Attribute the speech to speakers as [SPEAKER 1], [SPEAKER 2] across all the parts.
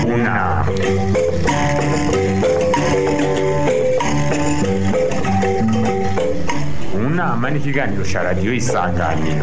[SPEAKER 1] kunama kunama ni ikiganiro cya radiyo isanganiro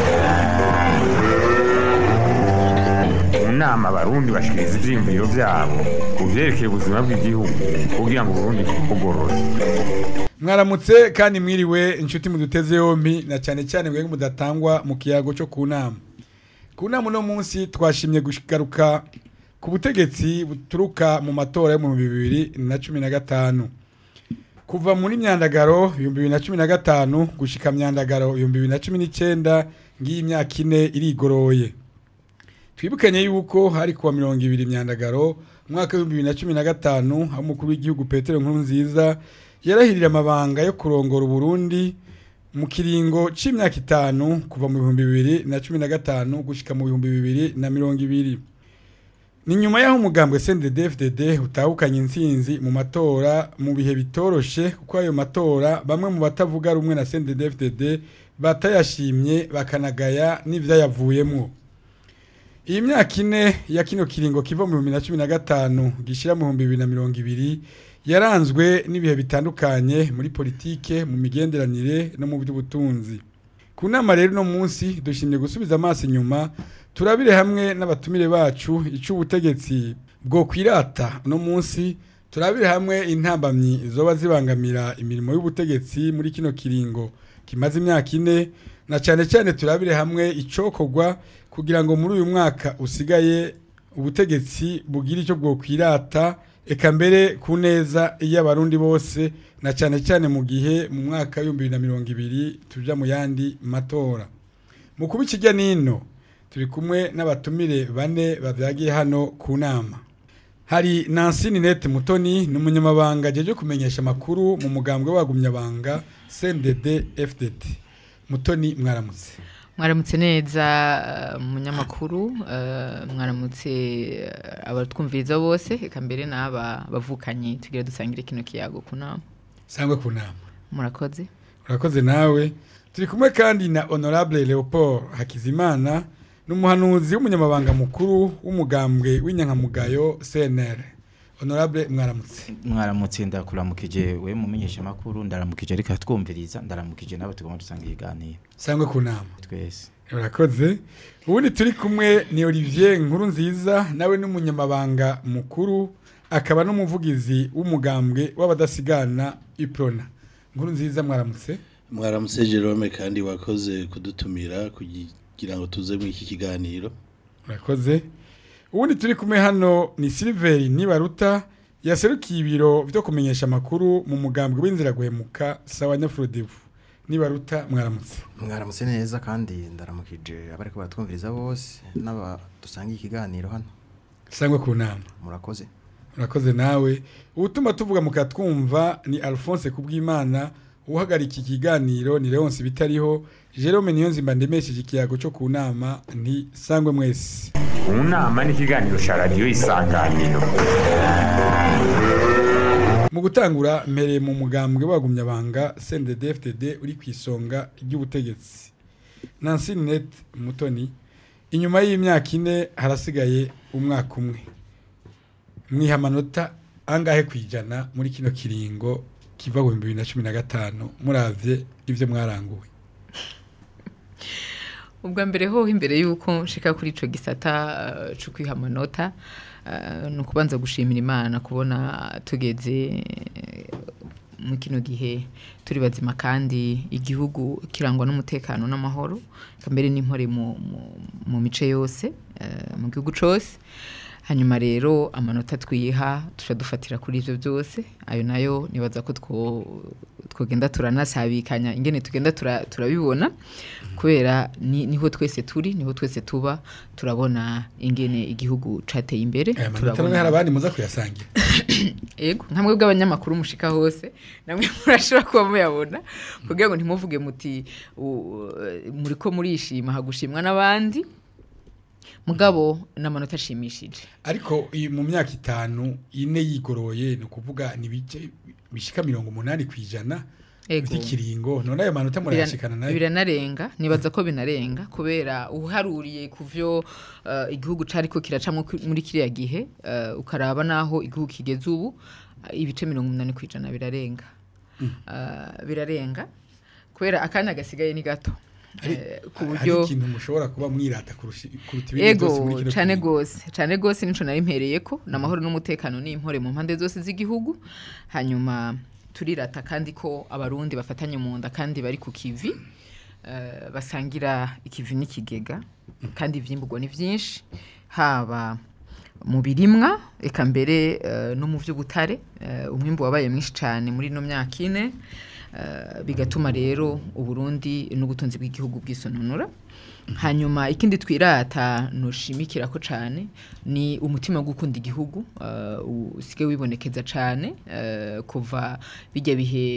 [SPEAKER 1] mu nama abarundi bashikiriza ivyiyumviro vyabo ku vyerekeye ubuzima bw'igihugu kugira ngo uburundi bugorore
[SPEAKER 2] mwaramutse kandi mwiriwe inshuti muduteze yompi na cyane cyane mwebwe mudatangwa mu kiyago cyo ku nama ku nama uno munsi twashimye kugaruka ku butegetsi buturuka mu matora yo mu bibiri na cumi na gatanu kuva muri myandagaro ibihumbi bibiri na cumi na gatanu gushika myandagaro ibihumbi bibiri na cumi n'icyenda ngiyi imyaka ine irigoroye twibukanye yuko hari kuwa mirongo ibiri myandagaro umwaka w'ibihumbi bibiri na cumi na gatanu aho umukuru w'igihugu petero nkuru nziza yarahirira amabanga yo kurongora uburundi mu kiringo c'imyaka itanu kuva mu bihumbi bibiri na cumi na gatanu gushika mu bihumbi bibiri na mirongo ibiri ni nyuma y'aho umugambwe CNDD-FDD utahukanye intsinzi mu matora mu bihe bitoroshe kuko ayo matora bamwe mu batavuga rumwe na CNDD-FDD batayashimye bakanagaya n'ivyayavuyemwo iyi myaka ine ya kino kiringo kiva mu bihumbi na cumi na gatanu gishira mu bihumbi bibiri na mirongo ibiri yaranzwe n'ibihe bitandukanye muri politike mu migenderanire no mu by'ubutunzi ku nama rero uno munsi dushimye gusubiza amaso inyuma turabire hamwe n'abatumire bacu icyo ubutegetsi bwo kwirata uno munsi turabire hamwe intambamyi zoba zibangamira imirimo y'ubutegetsi muri kino kiringo kimaze imyaka ine na cyane cyane turabire hamwe icokorwa kugira ngo muri uyu mwaka usigaye ubutegetsi bugira icyo bwo kwirata eka mbere ku neza y'abarundi bose na cyane cyane mu gihe mu mwaka w'ibihumbi bibiri na mirongo ibiri tuja mu yandi matora mu kuba ikijya n'ino turi kumwe n'abatumire bane bavyagiye hano ku nama hari Nancy Ninette Mutoni ni umunyamabanga ajeje kumenyesha amakuru mu mugambwe wagumyabanga CNDD FDD Mutoni mwaramutse
[SPEAKER 3] mwaramutse neza uh, munyamakuru uh, mwaramutse uh, abatwumviriza bose eka mbere n'aba bavukanye tugira dusangire kino kiyago ku nama
[SPEAKER 2] sangwe ku nama
[SPEAKER 3] murakoze
[SPEAKER 2] urakoze nawe turi kumwe kandi na honorable Leopold Hakizimana n'umuhanuzi w'umunyamabanga mukuru w'umugambwe w'inyankamugayo CNR honorable mwaramutse
[SPEAKER 4] mwaramutse ndakuramukije we mumenyesha makuru ndaramukije ariko twumviriza ndaramukije nabo tugomba dusanga iganiro
[SPEAKER 2] sangwe ku nama
[SPEAKER 4] twese
[SPEAKER 2] urakoze ubundi turi kumwe ni Olivier Nkuru nziza nawe n'umunyamabanga mukuru akaba n'umuvugizi w'umugambwe w'abadasigana Iprona Nkuru nziza mwaramutse
[SPEAKER 5] mwaramutse Jerome kandi wakoze kudutumira kugira ngo tuze muri iki kiganiro
[SPEAKER 2] urakoze ubundi turi kumwe hano ni Silver Nibaruta yaserukiye ibiro byo kumenyesha amakuru mu mugambwe w'inzira guhemuka sawa Nyafrodevu Nibaruta mwaramutse
[SPEAKER 6] mwaramutse neza kandi ndaramukije abari ko batwumviriza bose n'aba dusanga ikiganiro hano
[SPEAKER 2] sangwe ku nama
[SPEAKER 6] murakoze
[SPEAKER 2] urakoze nawe ubutuma tuvuga mukatwumva ni Alphonse Kubwimana uhagarika ikiganiro ni Leonce bitariho Jerome Niyonzimba ndemesheje ikiyago cyo ku nama nti sangwe mwese
[SPEAKER 1] mu nama ni ikiganiro cya radiyo isanganiro
[SPEAKER 2] mu gutangura mpereye mu mugambwe wagumyabanga CNDD-FDD uri ku isonga ry'ubutegetsi Nancy Ninette Mutoni inyuma y'imyaka ine harasigaye umwaka umwe mwiha amanota angahe kwijana muri kino kiringo kiva mu bibiri na cumi na gatanu muravye ivyo mwaranguwe
[SPEAKER 3] ubwa mbere hoho imbere y'uko nshika kuri ico gisata uh, co kwiha amanota uh, ni ukubanza gushimira imana kubona tugeze mu kino gihe turi bazima kandi igihugu kirangwa n'umutekano n'amahoro mbere n'impore mu, mu, mu mice yose uh, mu gihugu cose hanyuma rero amanota twiha dufatira kuri ibyo byose ayo nayo nibaza ko twogenda turanasabikanya ingene tugenda turabibona kubera niho twese turi niho twese tuba turabona ingene igihugu cateye imbere
[SPEAKER 2] turabona hari abandi muza kuyasangira
[SPEAKER 3] yego nka mwebwe abanyamakuru mushika hose namwe murashobora kuba muyabona kugira ngo ntimuvuge muti muriko murishima hagushimwa n'abandi mugabo n'amanota ashimishije
[SPEAKER 2] ariko mu myaka itanu ine yigoroye ni ukuvuga ni bice bishika mirongo umunani ku ijana
[SPEAKER 3] Ego.
[SPEAKER 2] ikiringo none ayo manota murayashikana nayo
[SPEAKER 3] biranarenga nibaza ko binarenga kubera uharuriye ku vyo eh, igihugu cariko kiracamwo ku- muri kiriya gihe eh, ukaraba naho igihugu kigeze ubu eh, ibice mirongo umunani kw'ijana birarenga Eh, birarenga kubera akanya gasigaye ni gato Eh, ku
[SPEAKER 2] hari
[SPEAKER 3] buryo
[SPEAKER 2] ikintu mushobora kuba mwirata kurusha kuruta ibindi byose muri
[SPEAKER 3] ego
[SPEAKER 2] kino
[SPEAKER 3] cane
[SPEAKER 2] kiringo.
[SPEAKER 3] gose cane gose nico nari mpereyeko n'amahoro n'umutekano n'impore mu mpande zose z'igihugu hanyuma turirata kandi ko abarundi bafatanye mu nda kandi bari ku kivi eh, basangira ikivi n'ikigega kandi ivyimburwa ni vyinshi haba mu birimwa eka mbere eh, no mu vy'ubutare eh, umwimbu wabaye mwinshi cane muri ino myaka ine eh, bigatuma rero uburundi n'ubutunzi bw'igihugu bwisononora hanyuma ikindi twirata nushimikira ko cane ni umutima wo gukunda igihugu uh, usige wibonekeza cane uh, kuva bijya bihe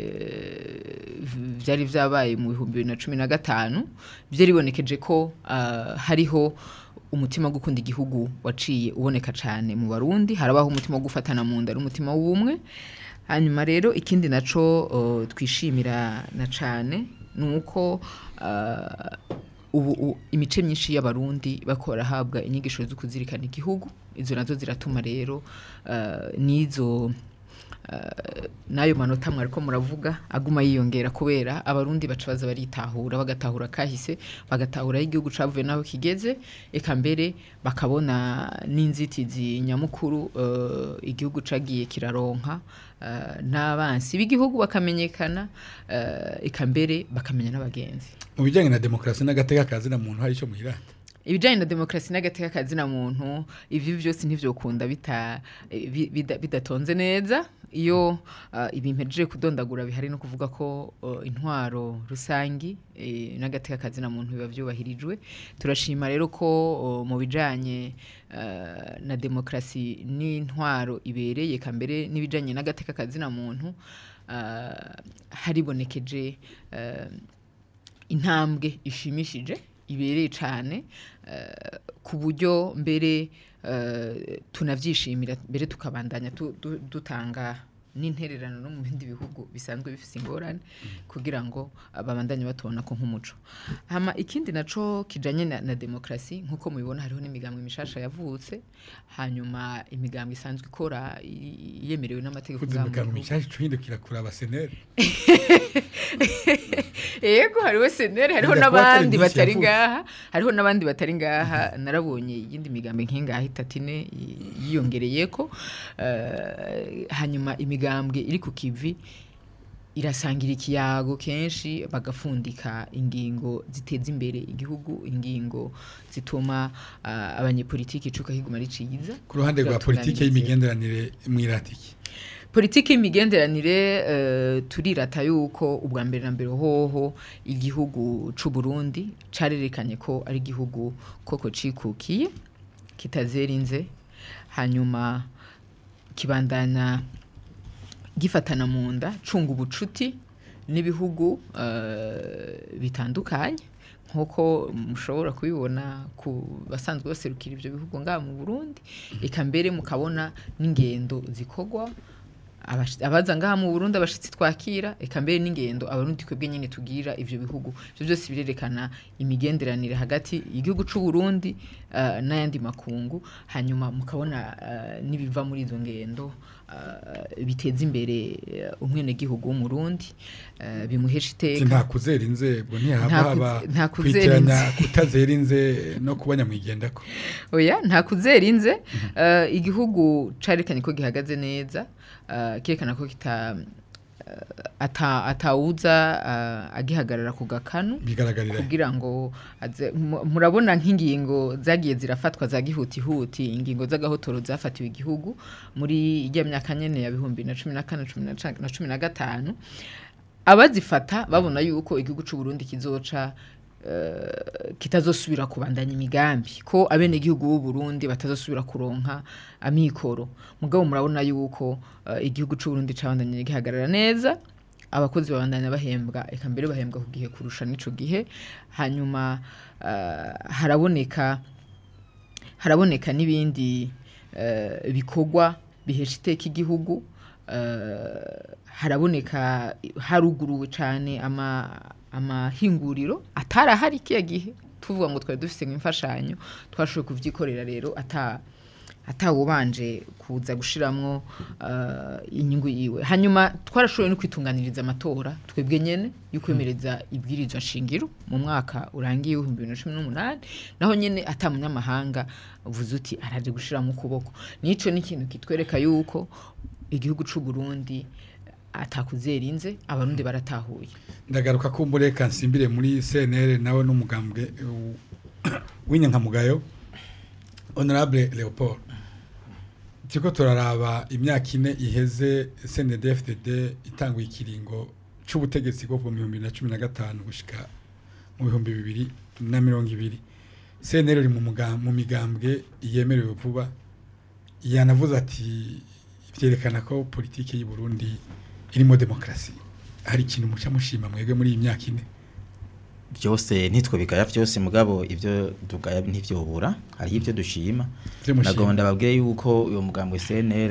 [SPEAKER 3] uh, vyari vyabaye mu bihumbi bibiri na cumi na gatanu vyaribonekeje ko uh, hariho umutima wo gukunda igihugu waciye uboneka cane mu barundi harabaho umutima wo gufatana mu nda n'umutima w'ubumwe hanyuma rero ikindi naco uh, twishimira na cane ni uko uh, ubu u- imice myinshi y'abarundi bakora habwa inyigisho zo kuzirikana igihugu izo nazo ziratuma rero uh, n'izo uh, n'ayo manota mwariko muravuga aguma yiyongera kubera abarundi baca baza baritahura bagatahura kahise bagatahura aho igihugu cavuye n'aho kigeze eka mbere bakabona n'inzitizi nyamukuru uh, igihugu cagiye kiraronka uh, n'abansi b'igihugu bakamenyekana uh, eka mbere bakamenya n'abagenzi
[SPEAKER 2] mu bijyanye na demokarasi n'agateka kazina muntu hari icyo muhirata
[SPEAKER 3] ibijyanye na demokarasi n'agateka kazina muntu ibyo byose ntibyokunda bita bi- bida- bidatonze neza iyo uh, ibintu mpejeje kudondagura bihari no kuvuga ko uh, intwaro rusangi eh, n'agateka kazina muntu biba byubahirijwe turashima rero ko uh, mu bijanye uh, na demokarasi n'intwaro ibereye kambere n'ibijanye n'agateka kazina muntu uh, haribonekeje uh, intambwe ishimishije ibereye cyane eh, ku buryo mbere eh, tunabyishimira mbere tukabandanya tu- du- dutanga n'intererano no mu bindi bihugu bisanzwe bifite ingorane kugira ngo ah, babandanye batubona ko nk'umuco hama ikindi naco kijanye na, na demokarasi nk'uko mubibona hariho n'imigambwe mishasha yavutse hanyuma imigambwe isanzwe ikora i- yemerewe n'amategeko
[SPEAKER 2] kuzi
[SPEAKER 3] ngaha mu
[SPEAKER 2] imigambi
[SPEAKER 3] gihugu.
[SPEAKER 2] mishasha icurindukira kuri abaseneri
[SPEAKER 3] yego hariho seneri hariho
[SPEAKER 2] Bijya kuba atari
[SPEAKER 3] n'abandi
[SPEAKER 2] myinshi
[SPEAKER 3] batari
[SPEAKER 2] yavutse.
[SPEAKER 3] ngaha hariho n'abandi batari ngaha narabonye iyindi migambi nk'ingaha itatu ine y- yiyongereyeko Eh, hanyuma imigambwe iri ku kivi irasangira ikiyago kenshi bagafundika ingingo ziteza imbere igihugu ingingo zituma ah, abanyepolitiki icuka higuma riciza
[SPEAKER 2] ku ruhande rwa politiki y'imigenderanire mwiratiki
[SPEAKER 3] politiki y'imigenderanire eh, turirata yuko ubwa mbere na mbere hoho igihugu c'u Burundi carerekanye ko ari igihugu koko cikukiye kitazerinze hanyuma kibandana gifatana mu nda cunga ubucuti n'ibihugu eh, bitandukanye nk'uko mushobora kubibona ku basanzwe baserukira ibyo bihugu ngaha mu burundi eka mbere mukabona n'ingendo zikorwa abashi- abaza ngaha mu burundi abashitsi twakira eka mbere n'ingendo abarundi twebwe nyine tugira ivyo bihugu ivyo byose birerekana imigenderanire hagati y'igihugu c'u Burundi eh, n'ayandi makungu hanyuma mukabona eh, n'ibiva muri izo ngendo eh, biteza imbere eh, umwenegihugu w'umurundi eh, bimuhesha iteka
[SPEAKER 2] nta kuzera inzego ntihaba
[SPEAKER 3] Nta
[SPEAKER 2] haba
[SPEAKER 3] kuze- nta kuzera
[SPEAKER 2] kwitiranya
[SPEAKER 3] inze-
[SPEAKER 2] kutazera inze no kuba nyamwigendako
[SPEAKER 3] oya nta kuzera inze eh, igihugu carekanye ko gihagaze neza eh, kerekana ko kita eh, ata atawuza eh, agihagarara ku gakanu
[SPEAKER 2] bigaragarira
[SPEAKER 3] kugira ngo aze- mu- murabona nk'ingingo zagiye zirafatwa za gihutihuti ingingo z'agahotoro zafatiwe igihugu muri ijya myaka nyene ya bihumbi na cumi na kane cumi na ca- na cumi na gatanu abazifata babona yuko igihugu c'u Burundi kizoca eh, kitazosubira kubandanya imigambi ko abene igihugu b'u Burundi batazosubira kuronka amikoro mugabo murabona yuko eh, igihugu c'u Burundi cabandanye gihagarara neza abakozi babandanya bahembwa eka mbere bahembwa ku gihe kurusha n'ico gihe hanyuma eh, haraboneka haraboneka n'ibindi eh, bikorwa bihesha iteka igihugu eh, haraboneka haruguruwe cyane ama amahinguriro atarahari kiya gihe tuvuga ngo twari dufite nk'imfashanyo twashoboye kubyikorera rero ata atawubanje kuza gushiramwo uh, inyungu yiwe hanyuma twarashoboye no kwitunganiriza amatora twebwe nyene y'ukwemereza ibwirizwa shingiro mu mwaka urangiye w'ibihumbi bibiri na cumi n'umunani naho nyene ata munyamahanga uvuze uti araje gushiramo ukuboko nico ni ikintu kitwereka yuko igihugu c'u Burundi atakuzerinze abarundi baratahuye
[SPEAKER 2] ndagaruka ko mbureka nsimbire muri CNL nawe n'umugambwe uh, w'inyankamugayo honorable Leopold turiko turaraba imyaka ine iheze CNDD-FDD itanguye ikiringo c'ubutegetsi bwo mu bihumbi bibiri na cumi na gatanu gushika mu bihumbi bibiri na mirongo ibiri CNL iri mu muga- mu migambwe yemerewe vuba yanavuze ati vyerekana ko politike y'u Burundi irimo demokrasi hari ikintu muca mushima mwebwe muri iyi myaka ine
[SPEAKER 4] byose ntitwe bigaya byose mugabo ibyo tugaya ntivyobura hariho ibyo dushima
[SPEAKER 2] Ivyo mushima.
[SPEAKER 4] nagomba ndababwiye yuko uyo mugambwe CNL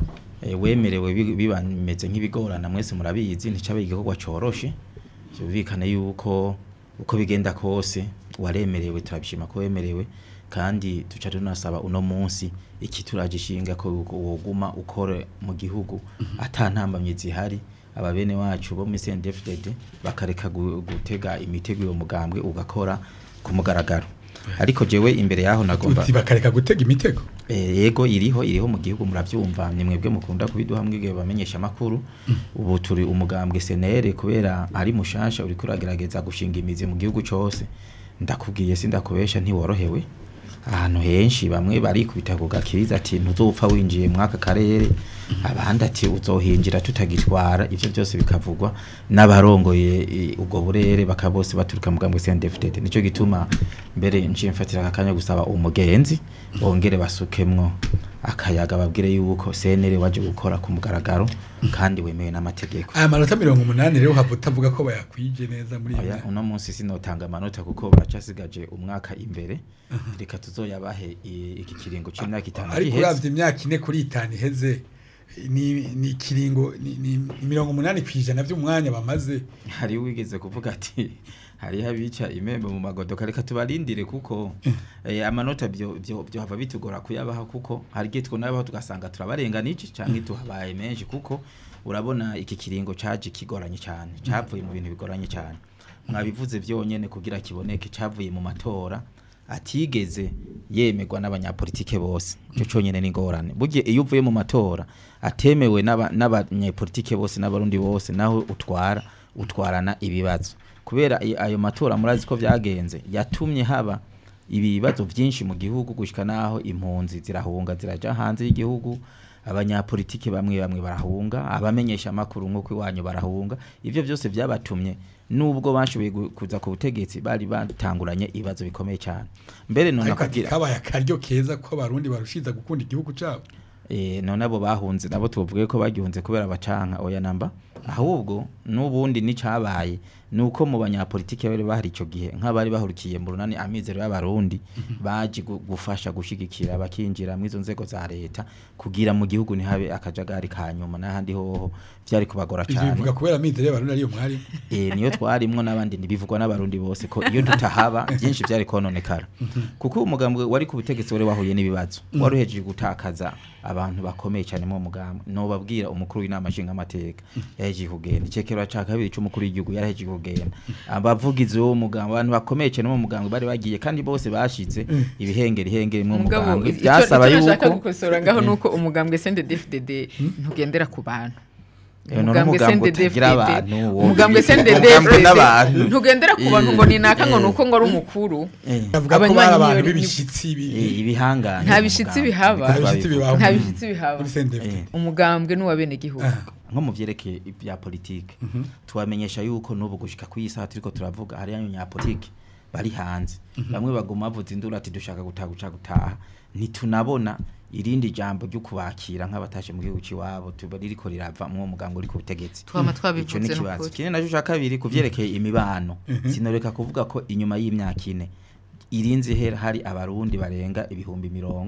[SPEAKER 4] eh, wemerewe bi- bibameze nk'ibigorana mwese murabizi nticabe igikorwa coroshe byumvikane yuko uko bigenda kose waremerewe turabishima ko wemerewe kandi tuca tunasaba uno munsi iki turagishinga ko yuko woguma ukore mu gihugu ata ntambamye zihari aba bene wacu bo muri CNDD-FDD bakareka gu- gutega imitego uwo mugambwe ugakora ku mugaragaro ariko jewe imbere yaho nagomba
[SPEAKER 2] uti bakareka gutega imitego
[SPEAKER 4] Eh, yego iriho iriho mu gihugu muravyumva ni mwebwe mukunda kubiduha mwige bamenyesha makuru ubu turi umugambwe senere kubera ari mushasha uri kuragerageza gushinga imizi mu gihugu cose ndakubwiye sindakubesha ntiworohewe ahantu henshi bamwe barikubita ku gakiriza ati ntuzopfa winjiye mwaka karere abandi ati uzohinjira tutagitwara ivyo byose bikavugwa n'abarongoye eh, ubwo burere bakabose baturuka mu gambwe CNDD-FDD nico gituma mbere nciye mfatira akanya gusaba umugenzi bongere basukemwo akayaga babwire yuko CNL waje gukora ku mugaragaro kandi wemewe n'amategeko
[SPEAKER 2] aya manota mirongo umunani rero hava utavuga ko bayakwije neza muri iyi
[SPEAKER 4] Oya,
[SPEAKER 2] myaka
[SPEAKER 4] uno munsi sinotanga amanota kuko baracasigaje umwaka imbere reka tuzoyabahe i- iki kiringo c'imyaka itanu
[SPEAKER 2] ariko
[SPEAKER 4] giheze
[SPEAKER 2] uravye imyaka ine kuri itanu iheze ni ni ikiringo ni, ni, ni mirongo umunani kw'ijana vy'umwanya bamaze
[SPEAKER 4] hari wigeze kuvuga ati hariho abica imembe mu magodoka reka tubarindire kuko eh, amanota byo byo byo hava bitugora kuyabaha kuko hari igihe twonabaho tugasanga turabarenganije canke tuhabaye menshi kuko urabona iki kiringo caje kigoranye cyane cavuye mu bintu bigoranye cyane mwabivuze byonyene kugira kiboneke cavuye mu matora atigeze yemerwa n'abanyapolitike bose cyo cyonyene ni ngorane burya iyo uvuye mu matora atemewe n'aba- n'abanyapolitike bose n'abarundi bose naho utwara utwarana ibibazo kubera i- ayo matora murazi ko vyagenze yatumye haba ibibazo vyinshi mu gihugu gushika naho impunzi zirahunga ziraja hanze y'igihugu abanyapolitike bamwe bamwe barahunga abamenyesha amakuru nk'uko iwanyu barahunga ivyo byose vyabatumye nubwo bashoboye gu- kuza ku butegetsi bari batanguranye ibibazo bikomeye cyane mbere none
[SPEAKER 2] ariko ati
[SPEAKER 4] kugira
[SPEAKER 2] kabaye akaryo keza ko abarundi barushiza gukunda igihugu cabo
[SPEAKER 4] eh none abo bahunze nabo tuvuge ko bagihunze kubera bacanka oya namba ahubwo nubundi nicabaye nuko mu banyapolitike bari bahari ico gihe nk'abari bahurikiye mu runani amizero y'abarundi baje gu- gufasha gushigikira bakinjira mu izo nzego za leta kugira mu gihugu ntihabe akajagari ka nyuma n'ahandi hoho vyari kubagora
[SPEAKER 2] ivyo
[SPEAKER 4] cyane
[SPEAKER 2] bivuga kubera mizero y'abarundi ariyo mwari
[SPEAKER 4] eh niyo twarimwo n'abandi ntibivugwa n'abarundi bose ko iyo tutahaba byinshi byari kononekara kuko umugambwe wari ku butegetsi wari wahuye n'ibibazo wari uhejeje gutakaza abantu bakomeye cyane mu mugambwe nobabwira umukuru w'inama nshingamateka yahejeje kugenda icekero ca kabiri c'umukuru w'igihugu yarahejeje kugenda abavugizi b'uwo mugambwe abantu bakomeye cyane mu mugambwe bari bagiye kandi bose bashize ibihengeri hengeri mu
[SPEAKER 3] mugabo
[SPEAKER 4] mugambwe
[SPEAKER 3] icyo
[SPEAKER 4] byasaba
[SPEAKER 3] icyo nashaka
[SPEAKER 4] yuko
[SPEAKER 3] gukosora ngaho nuko umugambwe CNDD-FDD ntugendera ku bantu
[SPEAKER 4] Eh, none umugambwe utagira abantu, wowe
[SPEAKER 3] umugambwe
[SPEAKER 4] umugambwe n'abantu.
[SPEAKER 3] CNDD-FDD ntugendera ku bantu ngo ni naka ngo
[SPEAKER 4] Eh.
[SPEAKER 3] nuko ngo ari umukuru
[SPEAKER 4] Eh,
[SPEAKER 2] bavuga ko
[SPEAKER 3] Abanywanyi
[SPEAKER 2] bari abantu
[SPEAKER 3] niyo-
[SPEAKER 2] b'ibishitsi bi-
[SPEAKER 4] eh, ibihangane
[SPEAKER 3] Nta
[SPEAKER 4] mu
[SPEAKER 3] bishitsi
[SPEAKER 4] mugambwe.
[SPEAKER 3] bihaba.
[SPEAKER 2] nta bishitsi bibaho
[SPEAKER 3] nta
[SPEAKER 2] muri-
[SPEAKER 3] bishitsi bihaba
[SPEAKER 2] muri CNDD-FDD.
[SPEAKER 4] Eh.
[SPEAKER 3] umugambwe n'uwabenegihugu
[SPEAKER 4] nko mu vyerekeye ibya politike tubamenyesha yuko n'ubu gushika ku iyi saha turiko turavuga hari abanyapolitike bari hanze bamwe baguma bavuza induru ati dushaka gutaha guca gutaha ntitunabona irindi jambo ryo kubakira nk'abatashe mu gihugu ciwabo tuba ririko rirava mu muganga uri ku butegetsi
[SPEAKER 3] twama
[SPEAKER 4] ico
[SPEAKER 3] twabivuze
[SPEAKER 4] ni ikibazo
[SPEAKER 3] n'ukuri
[SPEAKER 4] ikindi naco ca kabiri ku vyerekeye imibano sinoreka kuvuga ko inyuma y'imyaka ine irinze hera hari abarundi barenga ibihumbi mirongo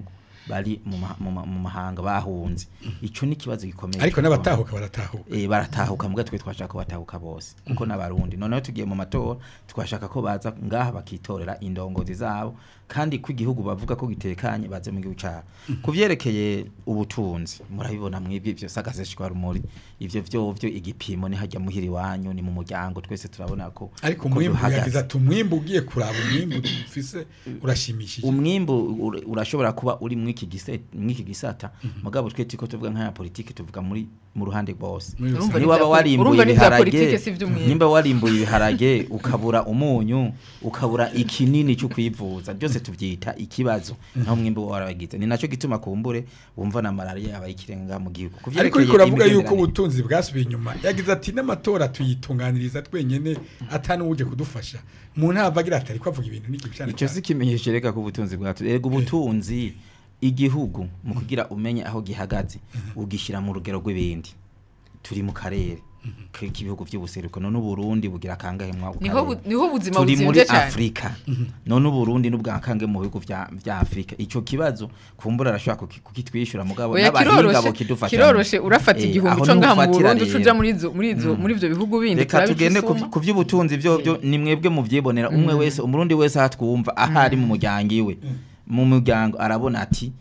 [SPEAKER 4] bari mu ma- mu ma- mu mahanga bahunze ico ni ikibazo gikomeye
[SPEAKER 2] ariko
[SPEAKER 4] cyane.
[SPEAKER 2] n'abatahuka baratahuka
[SPEAKER 4] eh baratahuka mbwa twe twashaka ko batahuka bose kuko n'abarundi noneho tugiye mu matora twashaka ko baza ngaha bakitorera indongozi zabo kandi ko igihugu bavuga ko gitekanye baze mu gihugu cyabo kuvyerekeye ubutunzi murabibona mwibyo byo sagaseshwa rumuri ivyo vyo vyo igipimo ni hajya muhiri wanyu ni mu muryango twese turabona ko
[SPEAKER 2] ariko
[SPEAKER 4] ko
[SPEAKER 2] umwimbu
[SPEAKER 4] duhagaze.
[SPEAKER 2] yagize ati umwimbu ugiye kuraba umwimbu ufise urashimishije
[SPEAKER 4] umwimbu ur- urashobora kuba uri mwiki gise mwiki gisata mugabo twe tiko tuvuga nka politiki tuvuga muri mu ruhande rwose
[SPEAKER 2] Muri
[SPEAKER 3] Urumva
[SPEAKER 2] rusange.
[SPEAKER 3] ni
[SPEAKER 4] niba
[SPEAKER 3] ibya-
[SPEAKER 4] warimbuye
[SPEAKER 3] urumva ni ibya
[SPEAKER 4] ibiharage
[SPEAKER 3] politike si ivy'umwimbu.
[SPEAKER 4] nimba warimbuye ibiharage ukabura umunyu ukabura ikinini cyo kwivuza byose tuvyita ikibazo naho umwimbu warabagize ni naco gituma kumbure wumva na malaria yabaye ikirenga mu gihugu
[SPEAKER 2] ariko
[SPEAKER 4] Kuvyerekeye
[SPEAKER 2] uriko uravuga yuko
[SPEAKER 4] imigenderanire-
[SPEAKER 2] ubutunzi bwasubiye inyuma yagize ati n'amatora tuyitunganiriza twenyene atani uje kudufasha mu ntava agira ati ariko avuga ibintu n'igihe cyane
[SPEAKER 4] icyo si ikimenyesho reka ko ubutunzi bwacu erega ubutunzi igihugu mu kugira umenye aho gihagaze ugishyira mu rugero rw'ibindi turi mu karere k'ibihugu by'ubuseruko none uburundi bugira akangahe mwa
[SPEAKER 3] niho bu- niho ubuzima
[SPEAKER 4] turi muri
[SPEAKER 3] buzimvye cyane
[SPEAKER 4] afurika none uburundi n'ubwakange mu bihugu vya vya afurika ico kibazo kumbura arashobora kuki- kukitwishyura mugabo
[SPEAKER 3] oya
[SPEAKER 4] n'abahinga
[SPEAKER 3] kiroroshe
[SPEAKER 4] bokidufasha
[SPEAKER 3] kiroroshe urafata
[SPEAKER 4] Eh,
[SPEAKER 3] igihumbi
[SPEAKER 4] aho
[SPEAKER 3] co ngaha mu
[SPEAKER 4] nufatira
[SPEAKER 3] Burundi
[SPEAKER 4] rero.
[SPEAKER 3] ucuja muri izo muri izo muri ivyo bihugu bindi
[SPEAKER 4] reka tugende ku
[SPEAKER 3] turabisuma.
[SPEAKER 4] ku vy'ubutunzi byo byo ni mwebwe muvyibonera umwe wese umurundi wese ahatwumva ahari mu muryango iwe mu muryango arabona ati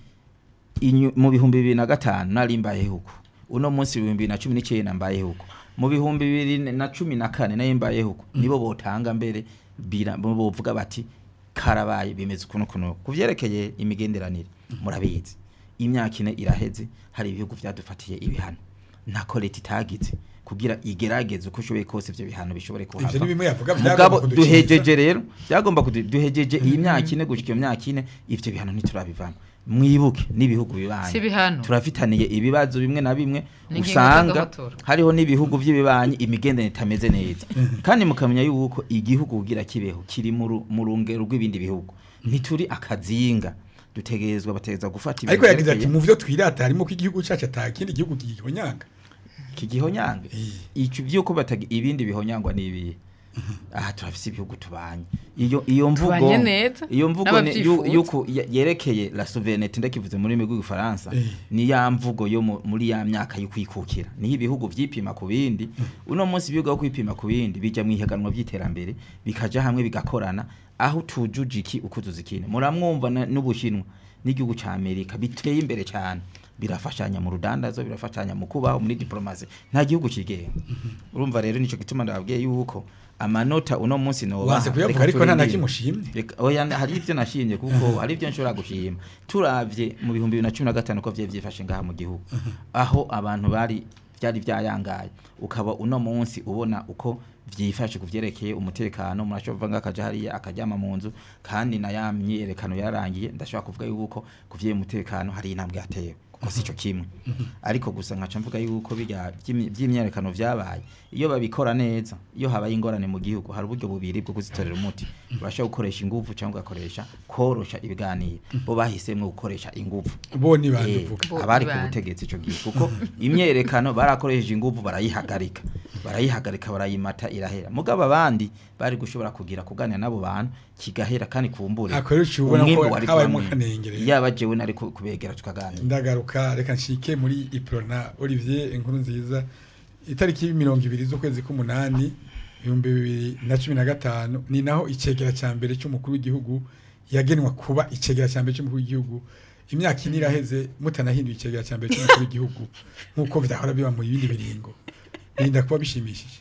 [SPEAKER 4] inyu- mu bihumbi bibiri na gatanu nari mbayeho uko uno munsi ibihumbi bibiri na cumi n'icyenda mbayeho uko mu bihumbi bibiri na cumi na kane nayo mbayeho uko nibo botanga mbere bira bo bovuga bati karabaye bimeze ukuntu kuno ku vyerekeye imigenderanire murabizi imyaka ine iraheze hari ibihugu vyadufatiye ibihano ntako leta itagize kugira igerageze uko ushoboye kose ivyo bihano bishobore kuhava
[SPEAKER 2] ivyo ni bimwe yavuga
[SPEAKER 4] mugabo
[SPEAKER 2] vyagomba kudukiza.
[SPEAKER 4] duhejeje rero byagomba kudu- duhejeje iyi myaka ine gushika iyo myaka ine ivyo bihano ntiturabivamo mwibuke n'ibihugu bibanyi
[SPEAKER 3] Si ibihano.
[SPEAKER 4] turafitaniye ibibazo bimwe na bimwe
[SPEAKER 3] N'ingingo
[SPEAKER 4] usanga
[SPEAKER 3] z'agahotora.
[SPEAKER 4] hariho n'ibihugu by'ibibanyi imigenderanire itameze neza kandi mukamenya yuko igihugu kugira kibeho kiri mu ru- mu rungero rw'ibindi bihugu ntituri akazinga dutegerezwa bategereza gufata ibintu
[SPEAKER 2] ariko yagize ati
[SPEAKER 4] vyerekeye-
[SPEAKER 2] mu vyo twirata harimo ko igihugu cacu ata kindi gihugu gihonyanga
[SPEAKER 4] kigihonyange
[SPEAKER 2] Eh.
[SPEAKER 4] ico vyuko batagi ibindi bihonyangwa nibihe aha turafise ibihugu tubanye iyo iyo mvugo
[SPEAKER 3] Tubanye neza,
[SPEAKER 4] iyo mvugo ni- yu-
[SPEAKER 3] n'abavyifuza.
[SPEAKER 4] yuko ya- yerekeye la souveraineté ndakivuze muri rurimi rw'igifaransa
[SPEAKER 2] Eh.
[SPEAKER 4] ni ya mvugo yo mu- muri ya myaka yo kwikukira niho ibihugu vyipima ku bindi uno munsi ibihugu aho kwipima ku bindi bija mu ihiganwa vy'iterambere bikaja hamwe bigakorana aho tujuje iki ukuzuza ikindi muramwumva na- n'ubushinwa n'igihugu ca amerika biteye imbere cyane birafashanya mu rudandazo birafashanya mu kubaho muri diplomasi nta gihugu kigenga urumva rero nico gituma ndababwiye yuko amanota uno munsi no
[SPEAKER 2] wanse kuyavuga ariko nta na kimwe ushimye
[SPEAKER 4] Reka- oya hari ivyo nashimye kuko hari ivyo nshobora gushima turavye mu bihumbi bibiri na cumi na gatanu ko vyari vyifashe ngaha mu gihugu aho abantu bari vyari vyayangaye ukaba uno munsi ubona uko vyifashe kuvyerekeye umutekano murashobora kuvuga akaja hariya akaryama mu nzu kandi na ya myiyerekano yarangiye ndashobora kuvuga yuko kuvyeyi umutekano hari intambwe yatewe kuko sico kimwe ariko gusa nkaca mvuga yuko bijya vy'imi- vy'imyerekano vyabaye iyo babikora neza iyo habaye ingorane mu gihugu hari uburyo bubiri bwo kuzitorera umuti urashobora gukoresha inguvu cyangwa ugakoresha korosha ibiganiro bo bahisemwo gukoresha inguvu
[SPEAKER 2] bo ni bande
[SPEAKER 4] Eh,
[SPEAKER 2] uvuga
[SPEAKER 3] Bo-
[SPEAKER 4] abari ku
[SPEAKER 3] bande.
[SPEAKER 4] butegetsi ico gihe kuko imyerekano barakoresheje inguvu barayihagarika barayihagarika barayimata irahera mugabo abandi bari gushobora kugira kuganira n'abo bantu kigahera kandi kumbure
[SPEAKER 2] Ako rero uciye ubona ko
[SPEAKER 4] umwimbu wari
[SPEAKER 2] habayemo
[SPEAKER 4] kuba mwinshi.
[SPEAKER 2] akanengere.
[SPEAKER 4] yaba jewe nari ku- kubegera tukaganira
[SPEAKER 2] ndagaruka reka nshike muri iprona olivier inkuru nziza itariki mirongo ibiri z'ukwezi k'umunani ibihumbi bibiri na cumi na gatanu ni naho icegera cya mbere cy'umukuru w'igihugu yagenwa kuba icegera cya mbere cy'umukuru w'igihugu imyaka ine iraheze mutanahinduye icegera cya mbere cy'umukuru w'igihugu nk'uko byahora biba mu bindi biringo birinda kuba bishimishije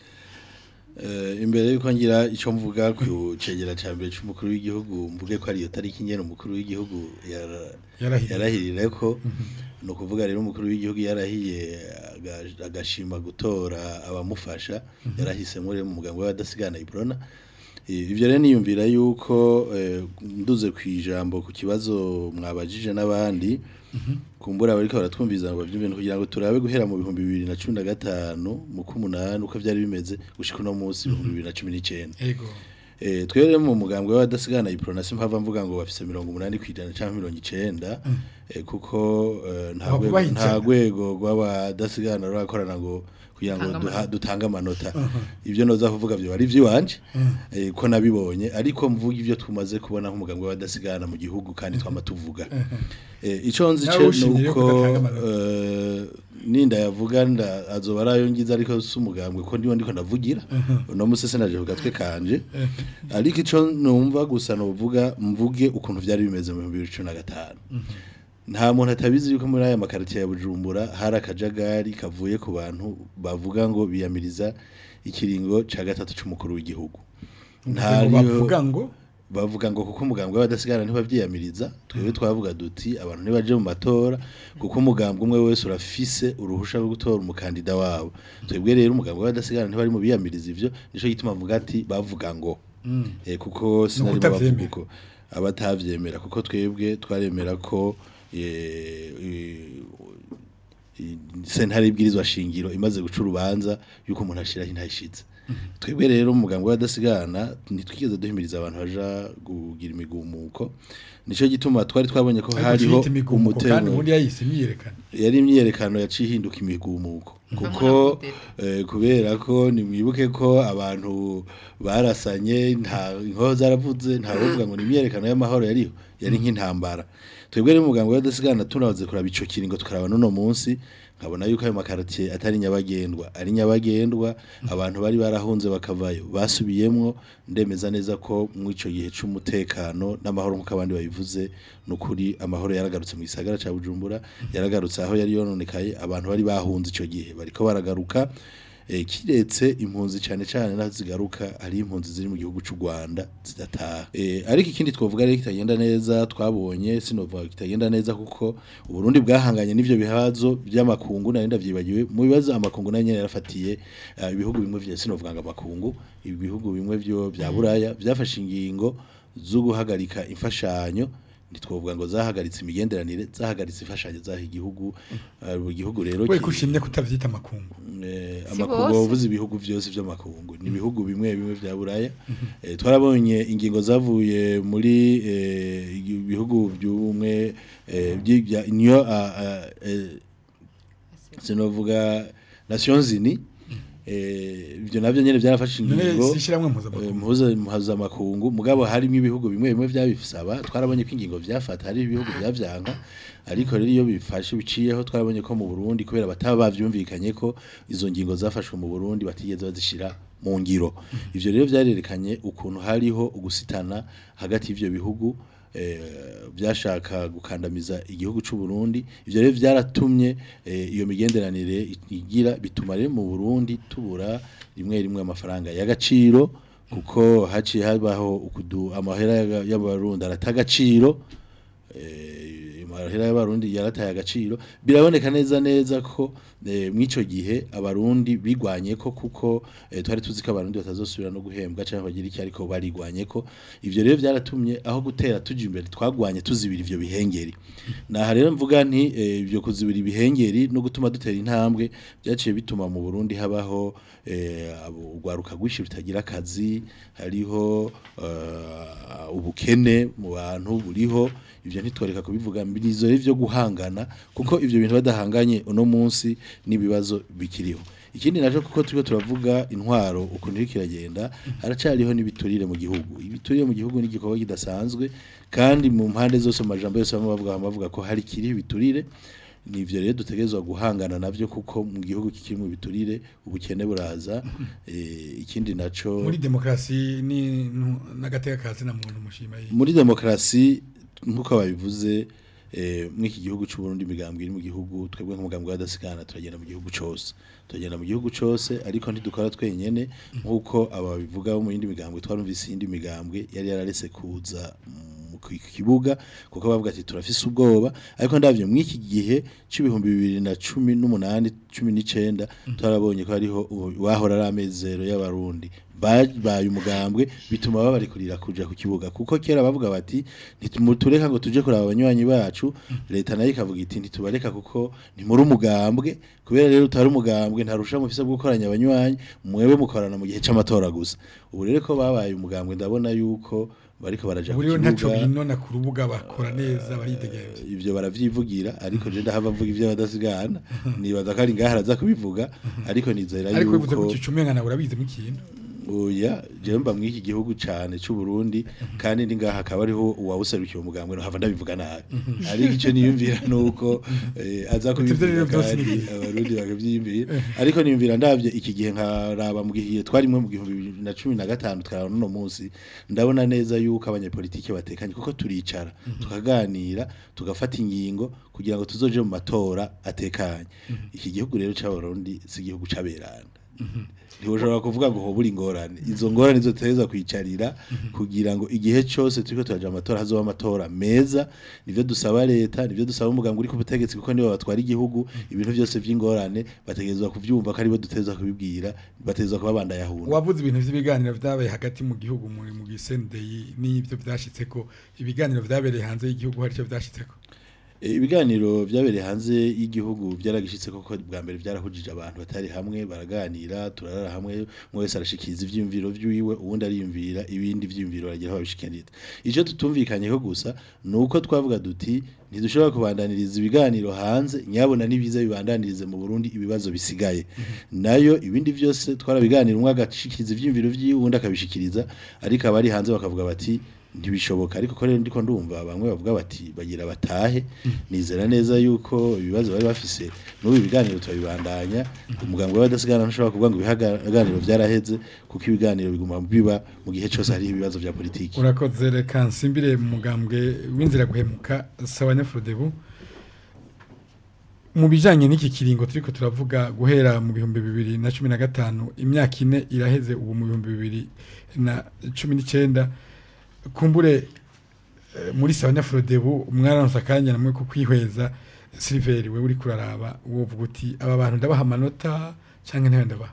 [SPEAKER 5] Eh, imbere yuko ngira icyo mvuga ku cegera cya mbere cy'umukuru w'igihugu mvuge ko ariyo tariki nyene umukuru w'igihugu yara-
[SPEAKER 2] Yarahiriye.
[SPEAKER 5] yarahirire ko ni ukuvuga rero umukuru w'igihugu yarahiye aga- agashima gutora abamufasha yarahisemo rero mu mugambi w'abadasigana ibrona Eh, ivyo rero niyumvira yuko eh, nduze ku ijambo ku kibazo mwabajije n'abandi kumbura bariko baratwumviza ngo bavyumve kugira ngo turabe guhera mu bihumbi bibiri na cumi na gatanu mu k'umunani uko vyari bimeze gushika uno munsi ibihumbi bibiri na cumi n'icenda
[SPEAKER 2] ego
[SPEAKER 5] Eh, twere mu mugambwe w'abadasigana ipronasi mpava mvuga ngo bafise mirongo umunani kw'ijana canke mirongo icenda eh, kuko eh, nta
[SPEAKER 2] Abavuga
[SPEAKER 5] rwego-
[SPEAKER 2] ijana.
[SPEAKER 5] nta rwego rw'abadasigana rurakorana ngo kugira ngo
[SPEAKER 3] Tanga
[SPEAKER 5] duha-
[SPEAKER 3] amanota.
[SPEAKER 5] dutange amanota ibyo noza kuvuga byo ari iby'iwanje eh, ko nabibonye ariko mvuga ibyo tumaze kubona nk'umugambi w'abadasigana mu gihugu kandi twama tuvuga Eh, ico nzi
[SPEAKER 2] Nawe
[SPEAKER 5] ce
[SPEAKER 2] ushimye yuko
[SPEAKER 5] nuko
[SPEAKER 2] udatanga amanota.
[SPEAKER 5] eh, ninda yavuga nda azoba arayo ngize ariko si umugambwe ko ndiho ndiko ndavugira uno musi sinaje ku gatwe kanje ariko ico numva gusa novuga mvuge ukuntu vyari bimeze mu 2015 nta muntu atabizi yuko muri aya makaritiye ya Bujumbura hari akajagari kavuye ku bantu bavuga ngo biyamiriza ikiringo ca gatatu c'umukuru w'igihugu
[SPEAKER 2] ngo
[SPEAKER 5] Ntariho-
[SPEAKER 2] bavuga ngo
[SPEAKER 5] bavuga ngo kuko umugambwe w'abadasigana ntibavyiyamiriza twebwe twavuga duti abantu ntibaje mu matora kuko umugambwe umwe wese urafise uruhusha rwo gutora umukandida wabo twebwe rero umugambwe w'abadasigana ntibari mu biyamiriza ivyo nico gituma mvuga ati bavuga ngo eh, kuko sinari mu bavuga
[SPEAKER 2] ukutavyemera.
[SPEAKER 5] uko abatavyemera kuko twebwe twaremera ko eh, eh, sentare ibwirizwa shingiro imaze guca urubanza yuko umuntu ashiraho intayishize twebwe rero umuganga w'abadasigana ntitwigeze duhimiriza abantu baja kugira imigumuko nico gituma twari twabonye ko
[SPEAKER 2] ariko
[SPEAKER 5] hariho
[SPEAKER 2] ciyita imigumuko kandi
[SPEAKER 5] umutego
[SPEAKER 2] ubundi yayise imyiyerekano
[SPEAKER 5] yari imyiyerekano yaciye ihinduka imigumuko kuko
[SPEAKER 3] Mvamura
[SPEAKER 5] eh, kubera ko nimwibuke ko abantu barasanye nta inkoho zaravuze nta wovuga ngo ni imyiyerekano y'amahoro yariho yari nk'intambara twebwe rero umuganga w'adasigana tunabaze kuraba ico kiringo tukaraba n'uno munsi nkabona yuko ayo makaritiye atari nyabagendwa ari nyabagendwa abantu bari barahunze bakavayo basubiyemwo ndemeza neza ko mu ico gihe c'umutekano n'amahoro nk'uko abandi babivuze nukuri amahoro yaragarutse mu gisagara ca Bujumbura yaragarutse aho yari yononekaye abantu bari bahunze ico gihe bariko baragaruka eh, kiretse impunzi cyane cyane naho zigaruka ari impunzi ziri mu gihugu cy'u Rwanda zidataha eh, ariko ikindi twovuga rero kitagenda neza twabonye sinovuga kitagenda neza kuko uburundi bwahanganye n'ivyo bihazo by'amakungu nari ndavyibagiwe mu bibazo amakungu nayo nyene yarafatiye eh, ibihugu bimwe vya sinovuga ngo amakungu ibihugu bimwe vyo bya buraya byafashe ingingo zo guhagarika imfashanyo ntitwovuga ngo zahagaritse imigenderanire zahagaritse imfashanyo zaha igihugu eh, buri gihugu rero
[SPEAKER 2] we
[SPEAKER 5] ki-
[SPEAKER 2] kushimye kutavyita amakungu
[SPEAKER 5] Eh,
[SPEAKER 3] Si
[SPEAKER 5] amakungu
[SPEAKER 3] bose.
[SPEAKER 5] bavuze ibihugu byose by'amakungu ni ibihugu bimwe bimwe vya buraya Eh, twarabonye ingingo zavuye muri eh, ibihugu by'ubumwe eh, byi- bya union a- a- eh, sinovuga nations unies eh, ibyo navyo nyene byarafashe
[SPEAKER 2] none
[SPEAKER 5] ingingo
[SPEAKER 2] sishiramwe
[SPEAKER 5] eh,
[SPEAKER 2] mpuzamakungu
[SPEAKER 5] mpuza mpuzamakungu mugabo harimo ibihugu bimwe bimwe byabisaba twarabonye ko ingingo vyafata hari ibihugu byavyanka ariko rero iyo bifashe biciyeho twarabonye ko mu Burundi kubera bataba bavyumvikanye ko izo ngingo zafashwe mu Burundi batigeze bazishira mu ngiro ivyo rero vyarerekanye ukuntu hariho ugusitana hagati y'ivyo bihugu eh, byashaka gukandamiza igihugu c'u Burundi ivyo rero vyaratumye eh, iyo migenderanire igira bituma rero mu Burundi tubura rimwe rimwe amafaranga y'agaciro kuko haciye habaho ukudu amahera y'aga- y'abarundi aratagaciro eh, amahera y'abarundi yarataye agaciro biraboneka neza neza ko eh, mw'ico gihe abarundi bigwanye ko kuko eh, twari tuzi ko abarundi batazosubira no guhembwa cyangwa bagira iki ariko barigwanye ko ivyo rero byaratumye aho gutera tuja imbere twagwanye tuzibira ivyo bihengeri naha rero mvuga nti eh, ivyo kuzibira ibihengeri no gutuma dutera intambwe byaciye bituma mu Burundi habaho eh, abo- urwaruka rwinshi rutagira akazi hariho eh, ubukene mu bantu buriho ivyo ntitworeka kubivuga mbirizo rivyo guhangana kuko ivyo bintu badahanganye uno munsi n'ibibazo bikiriho ikindi naco kuko turiko turavuga intwaro ukuntu iriko iragenda haracariho n'ibiturire mu gihugu ibiturire mu gihugu ni igikorwa kidasanzwe kandi mu mpande zose mu majambo yose bamwe bavuga bavuga ko hari kiriho ibiturire nivyo rero dutegerezwa guhangana navyo kuko mu gihugu kikiri mu biturire ubukene buraza eh, ikindi naco
[SPEAKER 2] muri demokrasi ni nu- n'agateka kazi na muntu mushima yi
[SPEAKER 5] muri demokarasi nk'uko babivuze eh, muri iki gihugu cy'u Burundi imigambwe iri mu gihugu twebwe nk'umugambwe w'adasigana turagenda mu gihugu cyose turagenda mu gihugu cyose ariko ntidukora twenyene nk'uko aba bivuga bo mu yindi migambwe twarumvise iyindi migambwe yari yararese kuza mu ku kibuga kuko bavuga ati turafise ubwoba ariko ndavyo muri iki gihe c'ibihumbi bibiri na cumi n'umunani cumi n'icenda twarabonye ko hariho ubu- wahora ari amezero y'abarundi babaye umugambwe bituma babarekurira kuja ku kibuga kuko kera bavuga bati ntitumutureka ngo tuje kuraba abanywanyi bacu leta nayo ikavuga iti ntitubareka kuko ntimuri umugambwe kubera rero utari umugambwe ntarusha mufise bwo gukoranya abanywanyi mwebwe mukorana mu gihe c'amatora gusa ubu rero ko babaye umugambwe ndabona yuko bariko baraja ku
[SPEAKER 2] buriho ntaco
[SPEAKER 5] kibuga
[SPEAKER 2] binona ku rubuga bakora neza baridegemvye
[SPEAKER 5] ivyo baravyivugira ariko je ndahava mvuga ivyo badasigana nibaza ko ari ngaha araza kubivuga ariko nizera
[SPEAKER 2] ariko bivuze
[SPEAKER 5] yuko
[SPEAKER 2] ku kicumenga nawe urabizi mu kintu
[SPEAKER 5] oya je mba mw'iki gihugu cane c'u Burundi kandi ndi ngaha akaba ariho uwawuserukiye umugambwe no hava ndabivuga nabi ariko ico niyumvira nuko eh, aza
[SPEAKER 2] Ivyo rero
[SPEAKER 5] kubivuga
[SPEAKER 2] vyose
[SPEAKER 5] kandi
[SPEAKER 2] ni-
[SPEAKER 5] abarundi bakavyiyumvira ariko niyumvira ndavye iki gihe nkaraba mu gihe twarimwe mu gihumbi bibiri na cumi na gatanu twaraba n'uno munsi ndabona neza yuko abanyepolitike batekanye kuko turicara tukaganira tugafata ingingo kugira ngo tuzoje mu matora atekanye iki gihugu rero c'abarundi si igihugu c'aberana ntibushobora kuvuga ngo hobura ingorane izo ngorane zo tuteza kwicarira kugira ngo igihe cyose turiko turaja mu matora hazoba amatora meza nivyo dusaba leta nivyo dusaba umuganga uri ku butegetsi kuko nibo batwara igihugu ibintu byose vy'ingorane bategerezwa kuvyumva ko aribo duteza kubibwira bategerezwa kuba bandayahunda
[SPEAKER 2] wavuze ibintu vy'ibiganiro vyabaye hagati mu gihugu muri mu gisendeyi n'ivyo vyashitseko ibiganiro vyabereye hanze y'igihugu hari ico vyashitseko
[SPEAKER 5] E, ibiganiro vyabereye hanze y'igihugu byaragishitse koko bwa mbere byarahujije abantu batari hamwe baraganira turarara hamwe umwe wese arashikiriza ivyiyumviro vyiwe uwundi ariyumvira ibindi vyiyumviro baragira babishikanira ico tutumvikanyeho gusa nuko twavuga duti ntidushobora kubandaniriza ibiganiro hanze nyabona n'ibiza bibandanirize mu Burundi ibibazo bisigaye nayo ibindi vyose twarabiganira umwe agashikiriza ivyiyumviro vyiwe uwundi akabishikiriza ariko abari hanze bakavuga bati ntibishoboka ariko ko rero ndiko ndumva bamwe bavuga bati bagira batahe nizera neza yuko ibibazo bari bafise n'ubu ibiganiro turabibandanya umuganga w'abadasigana ntushobora kuvuga ngo ibiganiro byaraheze kuko ibiganiro biguma biba mu gihe cyose hari ibibazo vya politiki
[SPEAKER 2] urakoze reka nsimbire mu mugambwe w'inzira guhemuka sawa nyafurodebu mu bijanye n'iki kiringo turiko turavuga guhera mu bihumbi bibiri na cumi na gatanu imyaka ine iraheze ubu mu bihumbi bibiri na cumi n'icenda kumbure eh, muri sawa nyafurodebu mwaranose akanya namwe ko kwihweza siliveri we uri kuraraba wovuga uti aba bantu ndabaha amanota canke ntayo ndabaha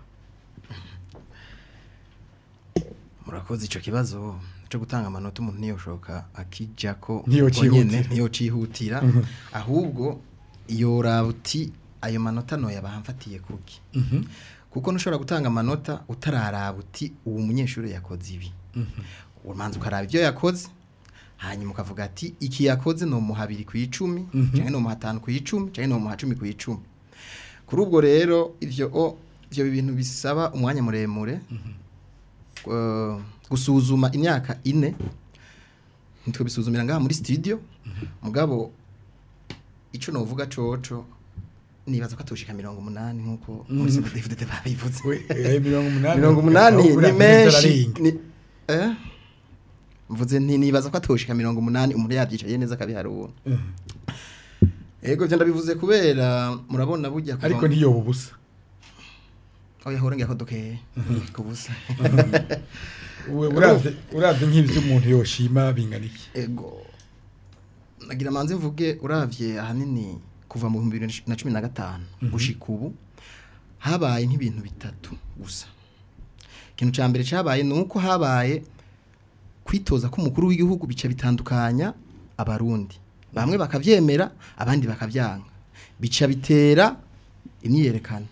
[SPEAKER 6] murakoze ico kibazo cyo gutanga amanota umuntu ntiyoshoka akijako
[SPEAKER 2] Ntiyocihutira.
[SPEAKER 6] nyene ntiyocihutira ahubwo yoraba uti ayo manota noya bahamfatiye kuki kuko ntushobora gutanga amanota utararaba uti uwo munyeshuri yakoze ibi umanza ukaraba ibyo yakoze hanyuma ukavuga ati iki yakoze ni umuha abiri ku icumi cyangwa ni umuha atanu ku icumi cyangwa ni umuha cumi ku icumi kuri ubwo rero ivyo o ivyo bintu bisaba umwanya muremure eh, gusuzuma imyaka ine nitwe bisuzumira ngaha muri studio mugabo ico novuga coco nibaza ko atoshika mirongo umunani nkuko muri CDFDD babivuze
[SPEAKER 2] We, eh, mirongo umunani
[SPEAKER 6] mirongo umunani
[SPEAKER 2] ahubwo
[SPEAKER 6] ni
[SPEAKER 2] uravuga
[SPEAKER 6] menshi
[SPEAKER 2] ararenga.
[SPEAKER 6] ni- eh? mvuze nti nibaza ko atoshika mirongo umunani umuntu yavyicaye neza akabiharura ego ivyo ndabivuze kubera murabona burya kuva
[SPEAKER 2] ariko
[SPEAKER 6] mu-
[SPEAKER 2] ntiyoba ubusa
[SPEAKER 6] oya hora ngiye ko dukeye kubusa
[SPEAKER 2] We- uravye uravye nk'ivyo umuntu yoshima bingana iki
[SPEAKER 6] ego nagira manze mvuge uravye ahanini kuva mu 2015 gushika ubu habaye nk'ibintu bitatu gusa ikintu ca mbere cabaye nuko habaye kwitoza k'umukuru w'igihugu bica bitandukanya abarundi bamwe bakavyemera abandi bakavyanga bica bitera imyiyerekano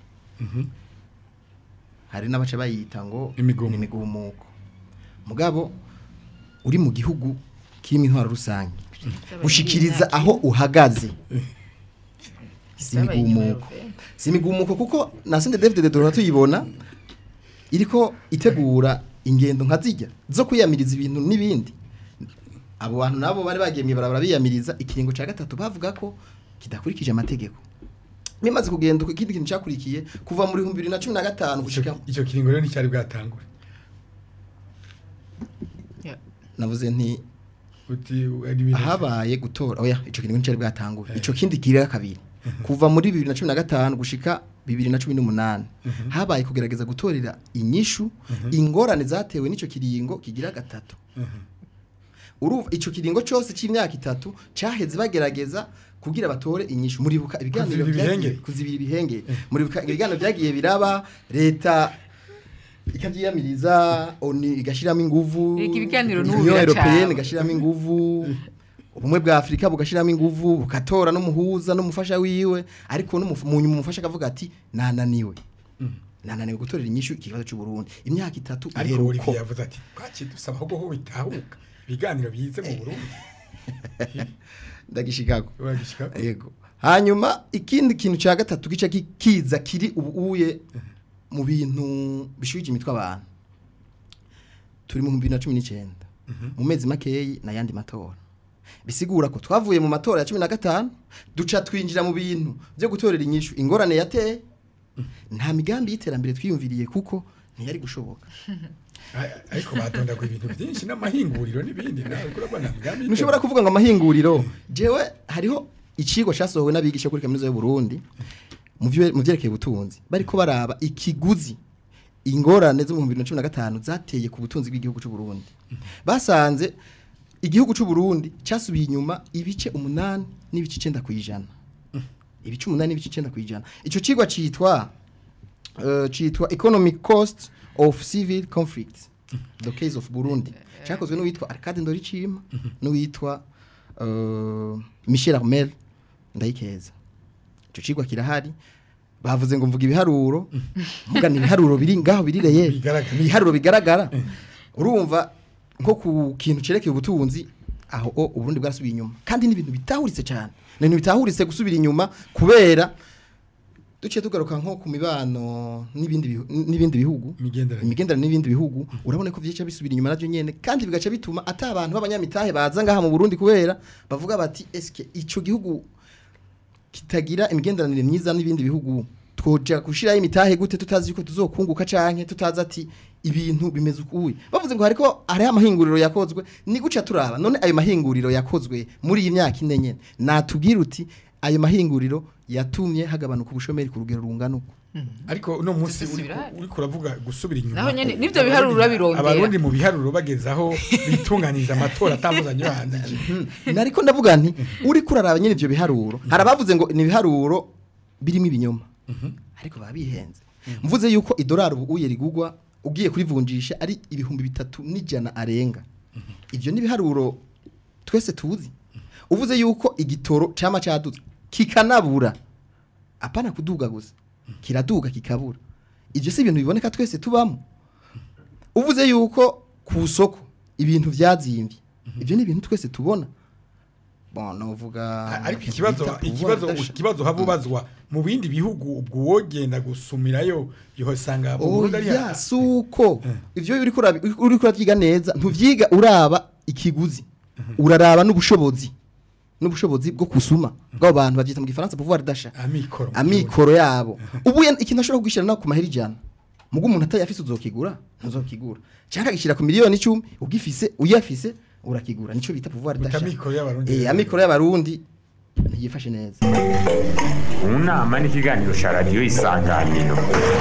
[SPEAKER 6] hari n'abaca bayita ngo
[SPEAKER 2] Imigumuko.
[SPEAKER 6] ni imigumuko mugabo uri mu gihugu kirimo intwaro rusange gushikiriza aho uhagaze si imigumuko si imigumuko kuko na sende David Dora tuyibona iriko itegura ingendo nka zijya zo kwiyamiriza ibintu n'ibindi abo bantu nabo bari bagiye mw'ibarabara biyamiriza ikiringo ca gatatu bavuga ko kidakurikije amategeko bimaze kugenda uko ikindi kintu cyakurikiye kuva muri 2015 gushika
[SPEAKER 2] icyo kiringo rero nticyari bwatangure
[SPEAKER 3] Yeah.
[SPEAKER 6] navuze nti
[SPEAKER 2] uti ari ibintu
[SPEAKER 6] habaye gutora oya ico kintu cyari bwatangura ico kindi kirira kabiri kuva muri 2015 gushika 2018 habaye kugerageza gutorera inyishu ingorane zatewe n'ico kiringo kigira gatatu uruva ico kiringo cyose c'imyaka itatu caheze bagerageza kugira batore inyishu muribuka ibiganiro
[SPEAKER 2] Kuzibira
[SPEAKER 6] byagiye
[SPEAKER 2] ibihenge.
[SPEAKER 6] kuzibira ibihenge muribuka ibiganiro byagiye biraba leta ikabyiyamiriza oni igashiramo inguvu
[SPEAKER 3] Ega ibiganiro n'ubu
[SPEAKER 6] Union
[SPEAKER 3] biracaba.
[SPEAKER 6] Européenne igashiramo inguvu ubumwe bwa Afrika bugashiramo inguvu bukatora n'umuhuza n'umufasha wiwe ariko n'umufu- mu nyuma umufasha akavuga ati nananiwe nananiwe gutorera inyishu ikibazo cy'u Burundi imyaka itatu
[SPEAKER 2] ariko
[SPEAKER 6] iheruko
[SPEAKER 2] Olivier yavuze ati twaki dusaba ahubwo ho bitahuka ibiganiro bize mu Burundi
[SPEAKER 6] ndagishikako
[SPEAKER 2] uragishika
[SPEAKER 6] yego hanyuma ikindi kintu cya gatatu gice ki- kiza kiri ubuye mu bintu bishuje imitwe abantu turi mu 2019 mu mezi makeyi n'ayandi matora bisigura ko twavuye mu matora ya 15 duca twinjira mu bintu byo gutorera inyishu ingorane yateye nta migambi y'iterambere twiyumviriye kuko ntiyari gushoboka
[SPEAKER 2] A- ariko badondagwa ibintu byinshi n'amahinguriro n'ibindi nawe kurabona nta migambi
[SPEAKER 6] ntushobora kuvuga ngo amahinguriro jewe hariho icigwa cyasohowe n'abigisha kuri kaminuza y'u Burundi mu vye- mu vyerekeye ubutunzi bariko baraba ikiguzi ingorane zo mu 2015 zateye ku butunzi bw'igihugu cy'u Burundi basanze igihugu cy'u Burundi cyasubiye inyuma ibice umunani n'ibice 9 kwijana ibice umunani n'ibice 9 kwijana ico cigwa citwa uh, citwa economic cost of civil conflicts the case of Burundi cyakozwe n'uwitwa Arcade Ndoricima n'uwitwa uh, Michel Armel ndayikeza ico cigwa kirahari bavuze ngo mvuga ibiharuro mvuga ni ibiharuro biri ngaho birireye
[SPEAKER 2] Bigaragara.
[SPEAKER 6] ni ibiharuro bigaragara urumva nko ku kintu cerekeye ubutunzi aho o uburundi bwarasubiye inyuma kandi n'ibintu bitahuritse cyane ni ibintu bitahuritse gusubira inyuma kubera duciye tugaruka nko ku mibano n'ibindi bihu- n'ibindi bihugu
[SPEAKER 2] Imigenderanire.
[SPEAKER 6] imigenderanire n'ibindi bihugu urabona ko vyica bisubira inyuma navyo nyene kandi bigaca bituma ata abantu b'abanyamitahe baza ngaha mu Burundi kubera bavuga bati eske ico gihugu kitagira imigenderanire myiza n'ibindi bihugu twoja gushiraho imitahe gute tutazi yuko tuzokunguka canke tutazi ati ibintu bimeze ukuye bavuze ngo hariko hariho amahinguriro yakozwe ni guca turaba none ayo mahinguriro yakozwe muri iyi myaka ine nyene natubwira uti ayo mahinguriro yatumye hagabanuka ubushomeri ku rugero rungana uko
[SPEAKER 2] ariko uno munsi
[SPEAKER 3] Dusubira
[SPEAKER 2] uriko- uriko uravuga gusubira inyuma
[SPEAKER 3] Naho nyene, nivyo biharuro urabirondera.
[SPEAKER 2] abarundi mu biharuro bagezaho bitunganiriza amatora atambuzanye yo hanze
[SPEAKER 6] nariko ndavuga nti uri kuraraba nyine ivyo biharuro hari abavuze ngo ni ibiharuro birimo ibinyoma ariko baba bihenze mvuze yuko idolari ubu uye rigugwa ugiye kurivunjisha ari ibihumbi bitatu n'ijana arenga ivyo ni ibiharuro twese tuzi uvuze yuko igitoro cama caduze kikanabura apana kuduga gusa kiraduga kikabura ivyo si ibintu biboneka twese tubamo uvuze yuko ku soko ibintu vyazimvye ivyo ni ibintu twese tubona bon novuga
[SPEAKER 2] ariko ikibazo
[SPEAKER 6] bita
[SPEAKER 2] ikibazo
[SPEAKER 6] pouvoir d'achat.
[SPEAKER 2] ikibazo habubazwa mu bindi bihugu ubwo wogenda gusumirayo yohasanga mu Burundi ari
[SPEAKER 6] oya suko ivyo uri kurabi uri kuravyiga neza ntuvyiga uraba ikiguzi uraraba n'ubushobozi n'ubushobozi bwo kusuma bw'abo bantu bavyita mu gifaransa pouvoir d'achat
[SPEAKER 2] amikoro
[SPEAKER 6] amikoro yabo ubu ye- ikintu ashobora kugishira no ku mahera ijana mugo umuntu atayafise uzokigura ntuzokigura cyangwa agishira ku miliyoni 10 ugifise uyafise urakigura nico bita pouvoir
[SPEAKER 2] Bita
[SPEAKER 6] d'achat
[SPEAKER 2] amikoro y'abarundi
[SPEAKER 6] eh amikoro y'abarundi ntiyifashe neza
[SPEAKER 1] mu nama n'ikiganiro cya radiyo isanganiro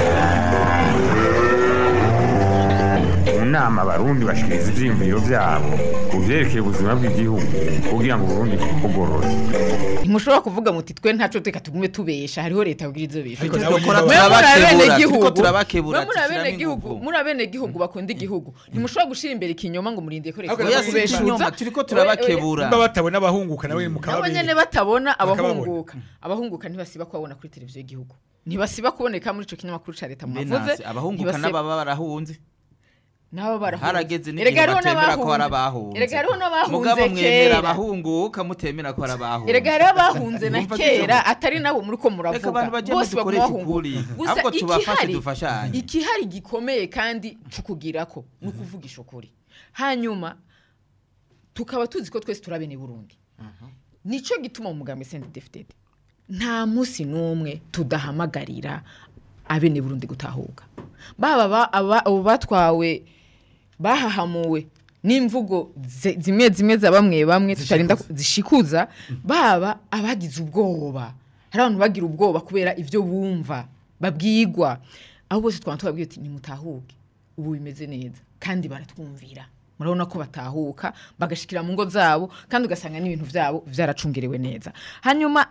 [SPEAKER 1] mu nama abarundi bashikiriza ivyiyumviro vyabo ku vyerekeye ubuzima bw'igihugu kugira ngo uburundi bugorore
[SPEAKER 3] ntimushobora kuvuga muti twe ntaco reka tugume tubesha hariho leta kugira izo besha
[SPEAKER 2] Ariko
[SPEAKER 3] Mwe
[SPEAKER 2] nawe
[SPEAKER 4] dukora
[SPEAKER 2] nyine
[SPEAKER 3] muri
[SPEAKER 4] turabakebura
[SPEAKER 3] abenegihugu-
[SPEAKER 4] turiko turabakebura
[SPEAKER 3] mwe muri
[SPEAKER 4] dushiramo
[SPEAKER 3] abenegihugu
[SPEAKER 4] inguvu.
[SPEAKER 3] muri abenegihugu bakunda igihugu ntimushobora gushira imbere ikinyoma ngo murindire ko leta
[SPEAKER 2] Ariko
[SPEAKER 4] oya
[SPEAKER 2] nawe
[SPEAKER 4] si
[SPEAKER 2] kubeshuza.
[SPEAKER 4] ikinyoma turiko turabakebura
[SPEAKER 2] nimba batabona abahunguka nawe
[SPEAKER 3] nabo
[SPEAKER 2] mukababiri
[SPEAKER 3] nyene batabona
[SPEAKER 2] Bakababona.
[SPEAKER 3] abahunguka abahunguka ntibasiba kubabona kuri televiziyo y'igihugu ntibasiba kuboneka muri ico kinyamakuru ca leta mwavuze
[SPEAKER 4] Menasi, abahunguka
[SPEAKER 3] ntibasiba-
[SPEAKER 4] n'ababa barahunze
[SPEAKER 3] nabo barahunze
[SPEAKER 4] harageze
[SPEAKER 3] Erega
[SPEAKER 4] n'igihe
[SPEAKER 3] hariho
[SPEAKER 4] batemera ko hari
[SPEAKER 3] n'abahunze.
[SPEAKER 4] abahunze
[SPEAKER 3] erega hariho
[SPEAKER 4] mugabo
[SPEAKER 3] n'abahunze
[SPEAKER 4] mwemera
[SPEAKER 3] kera
[SPEAKER 4] abahunguka mutemera ko hari abahunze
[SPEAKER 3] erega hariho abahunze na
[SPEAKER 4] Mwumva
[SPEAKER 3] kera
[SPEAKER 4] ko-
[SPEAKER 3] atari nabo muri ko
[SPEAKER 4] reka
[SPEAKER 3] muravuga
[SPEAKER 4] abantu bajye
[SPEAKER 3] bose
[SPEAKER 4] dukoresha
[SPEAKER 3] baguma
[SPEAKER 4] ukuri
[SPEAKER 3] bahunguka gusa
[SPEAKER 4] ahubwo tubafashe
[SPEAKER 3] ikihari
[SPEAKER 4] dufashanye
[SPEAKER 3] ikihari gikomeye kandi cukugirako ni ukuvugisha ukuri hanyuma tukaba tuzi ko twese turabene Burundi nico gituma mu mugambi Saint Defted nta musi n'umwe tudahamagarira abene Burundi gutahuka baba ba- aba- abo batwawe bahahamuwe n'imvugo zi- zimwe zimwe za bamwe bamwe tutarinda ku- zishikuza baba abagize ubwoba hari abantu bagira ubwoba kubera ivyo bumva babwigwa abo bose twaba tubabwiye uti nimutahuke ubu bimeze neza kandi baratwumvira murabona ko batahuka bagashikira mu ngo zabo kandi ugasanga n'ibintu vyabo vyaracungerewe neza hanyuma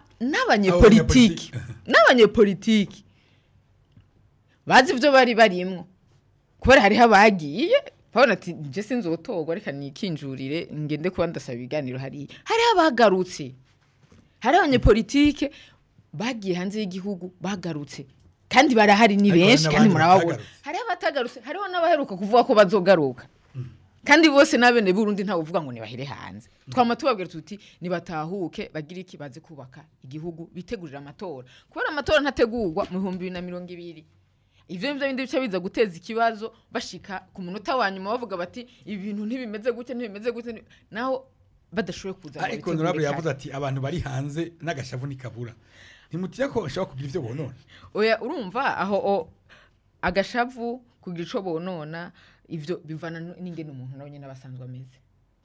[SPEAKER 3] n'abanyepolitiki n'abanyepolitiki bazi ivyo bari barimwo kubera hariho abagiye babona ati nje sinzotogwa reka nikinjurire ngende kuba ndasaba ibiganiro hariya hariho abagarutse hari abanyepolitike bagiye hanze y'igihugu bagarutse kandi barahari ni
[SPEAKER 2] Ariko hari
[SPEAKER 3] benshi kandi
[SPEAKER 2] n'abandi
[SPEAKER 3] murababona
[SPEAKER 2] batagarutse.
[SPEAKER 3] hariho abatagarutse hariho n'abaheruka kuvuga ko bazogaruka kandi bose n'abene burundi ntawe uvuga ngo nibahire hanze twama tubabwira tuti nibatahuke bagire iki baze kubaka igihugu bitegurira amatora kubera amatora ntategurwa mu bihumbi bibiri na mirongo ibiri ivyo nivyo bindi bice biza guteza ikibazo bashika ku munota wa nyuma bavuga bati ibi bintu ntibimeze gutya ntibimeze gutya nti-" naho badashoboye kuza ngo
[SPEAKER 2] ariko
[SPEAKER 3] babitegure
[SPEAKER 2] honorable
[SPEAKER 3] kare.
[SPEAKER 2] yavuze ati abantu bari hanze n'agashavu ntikabura ntimutiye ko bashobora kugira ivyo bonona
[SPEAKER 3] oya urumva aho o, agashavu kugira ico bonona ivyo bivana n- n'ingene umuntu nawe nyene abasanzwe ameze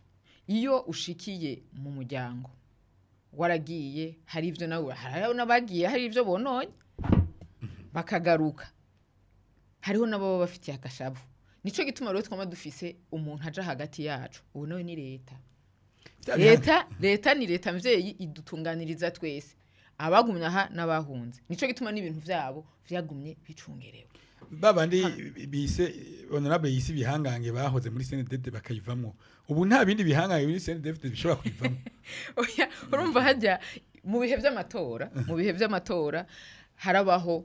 [SPEAKER 3] iyo ushikiye mu muryango waragiye hari ivyo nawe hariho n'abagiye hari ivyo bononye bakagaruka hariho n'ababa bafitiye agashavu nico gituma rero twama dufise umuntu aja hagati yacu ubu nawe ni leta leta leta ni leta mvyeyi idutunganiriza twese abagumye aha n'abahunze nico gituma n'ibintu vyabo vyagumye bicungerewe
[SPEAKER 2] babandi bise honorable yisi bihangange bahoze muri CNDD bakayivamwo ubu nta bindi bihangange muri CNDD bishobora kuyivamo
[SPEAKER 3] oya urumva hajya mu bihe vy'amatora mu bihe vy'amatora harabaho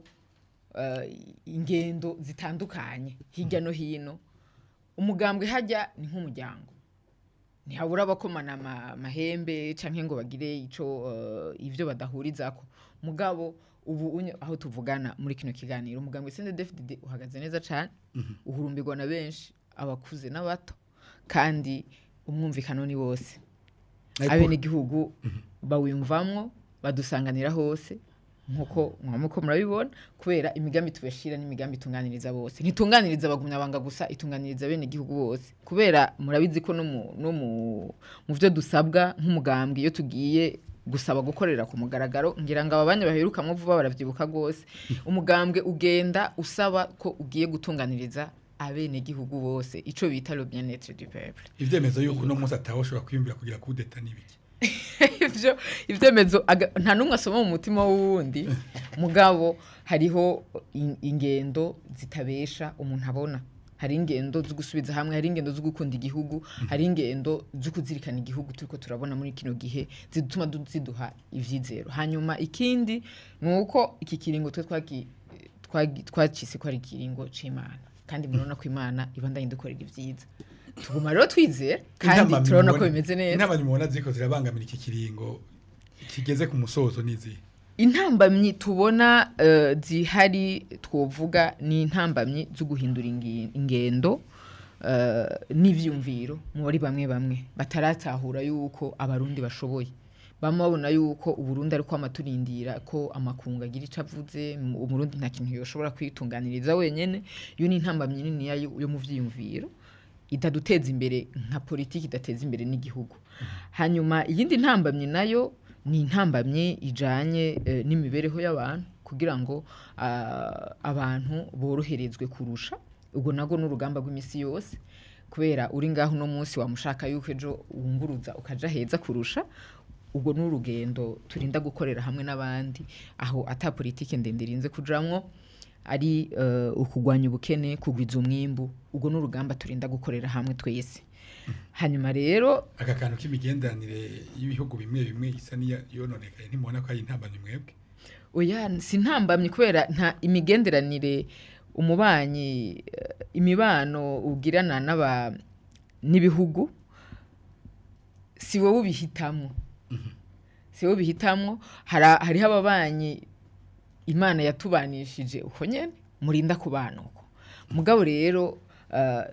[SPEAKER 3] eh, ingendo zitandukanye hirya no hino umugambwe hajya ni nk'umuryango ntihabura abakomana ama- amahembe canke ngo bagire ico eh, ivyo badahurizako mugabo ubu unye- aho tuvugana muri kino kiganiro umugambwe CNDD-FDD uhagaze neza cane uhurumbirwa na benshi abakuze n'abato kandi umwumvikano ni wose
[SPEAKER 2] Ariko-
[SPEAKER 3] abenegihugu bawiyumvamwo badusanganira hose nkuko mwamuko murabibona kubera imigambi tubashira n'imigambi itunganiriza bose ntitunganiriza abagumya banga gusa itunganiriza bene igihugu bose kubera murabizi ko no mu no mu mu byo dusabwa nk'umugambwe iyo tugiye gusaba gukorera ku mugaragaro ngira ngo aba banya baherukamwo vuba baravyibuka rwose umugambwe ugenda usaba ko ugiye gutunganiriza abene gihugu bose ico bita le bien-être du peuple
[SPEAKER 2] ivyemezo yuko uno munsi atawoshobora kwiyumvira kugira kudeta n'ibiki
[SPEAKER 3] ivyo ivyemezo aga- nta numwe asoma mu mutima w'uwundi mugabo hariho in- ingendo zitabesha umuntu abona hari ingendo zo gusubiza hamwe hari ingendo zo gukunda igihugu hari ingendo zo kuzirikana igihugu turiko turabona muri kino gihe zituma du- ziduha ivyizero hanyuma ikindi ni uko iki kiringo twe twagi- twagi- twacise ko ari ikiringo c'imana kandi murabona ko imana ibandanye dukorera ivyiza tuguma rero twizera kandi
[SPEAKER 2] Intambamyi
[SPEAKER 3] turabona ko
[SPEAKER 2] mubona-
[SPEAKER 3] bimeze neza
[SPEAKER 2] intambamyi mubona ziriko zirabangamira iki kiringo kigeze ku musozo n'izihe
[SPEAKER 3] intambamyi tubona eh, zihari twovuga ni intambamyi zo guhindura ingi- ingendo eh, n'ivyumviro muri bamwe bamwe bataratahura yuko abarundi bashoboye bamwe babona yuko uburundi ariko amaturindira ko amakungu agira ico avuze mu- umurundi nta kintu yoshobora kwitunganiriza wenyene iyo ni intambamyi nini yo yo mu vyiyumviro itaduteza imbere nka politiki idateza imbere n'igihugu hanyuma iyindi ntambamyi nayo ni intambamyi ijanye eh, n'imibereho y'abantu kugira ngo ah, abantu boroherezwe kurusha ubwo nago n'urugamba rw'imisi yose kubera uri ngaho uno munsi wamushaka yuko ejo wunguruza ukaja heza kurusha ubwo ni urugendo turinda gukorera hamwe n'abandi aho ata politiki ndende irinze kujamwo ari eh, ukugwanya ubukene kugwiza umwimbu ubwo ni urugamba turinda gukorera hamwe twese hanyuma rero
[SPEAKER 2] aka kantu k'imigenderanire y'ibihugu bimwe bimwe isa n'iyononekaye ntimubona ko ari intambamyi mwebwe
[SPEAKER 3] oya si ntambamye kubera nta imigenderanire umubanyi eh, imibano ugirana n'aba n'ibihugu si wowe ubihitamwo si wowe ubihitamwo hara- hariho ababanyi imana yatubanishije uko nyene murinda kubana uko mugabo rero eh,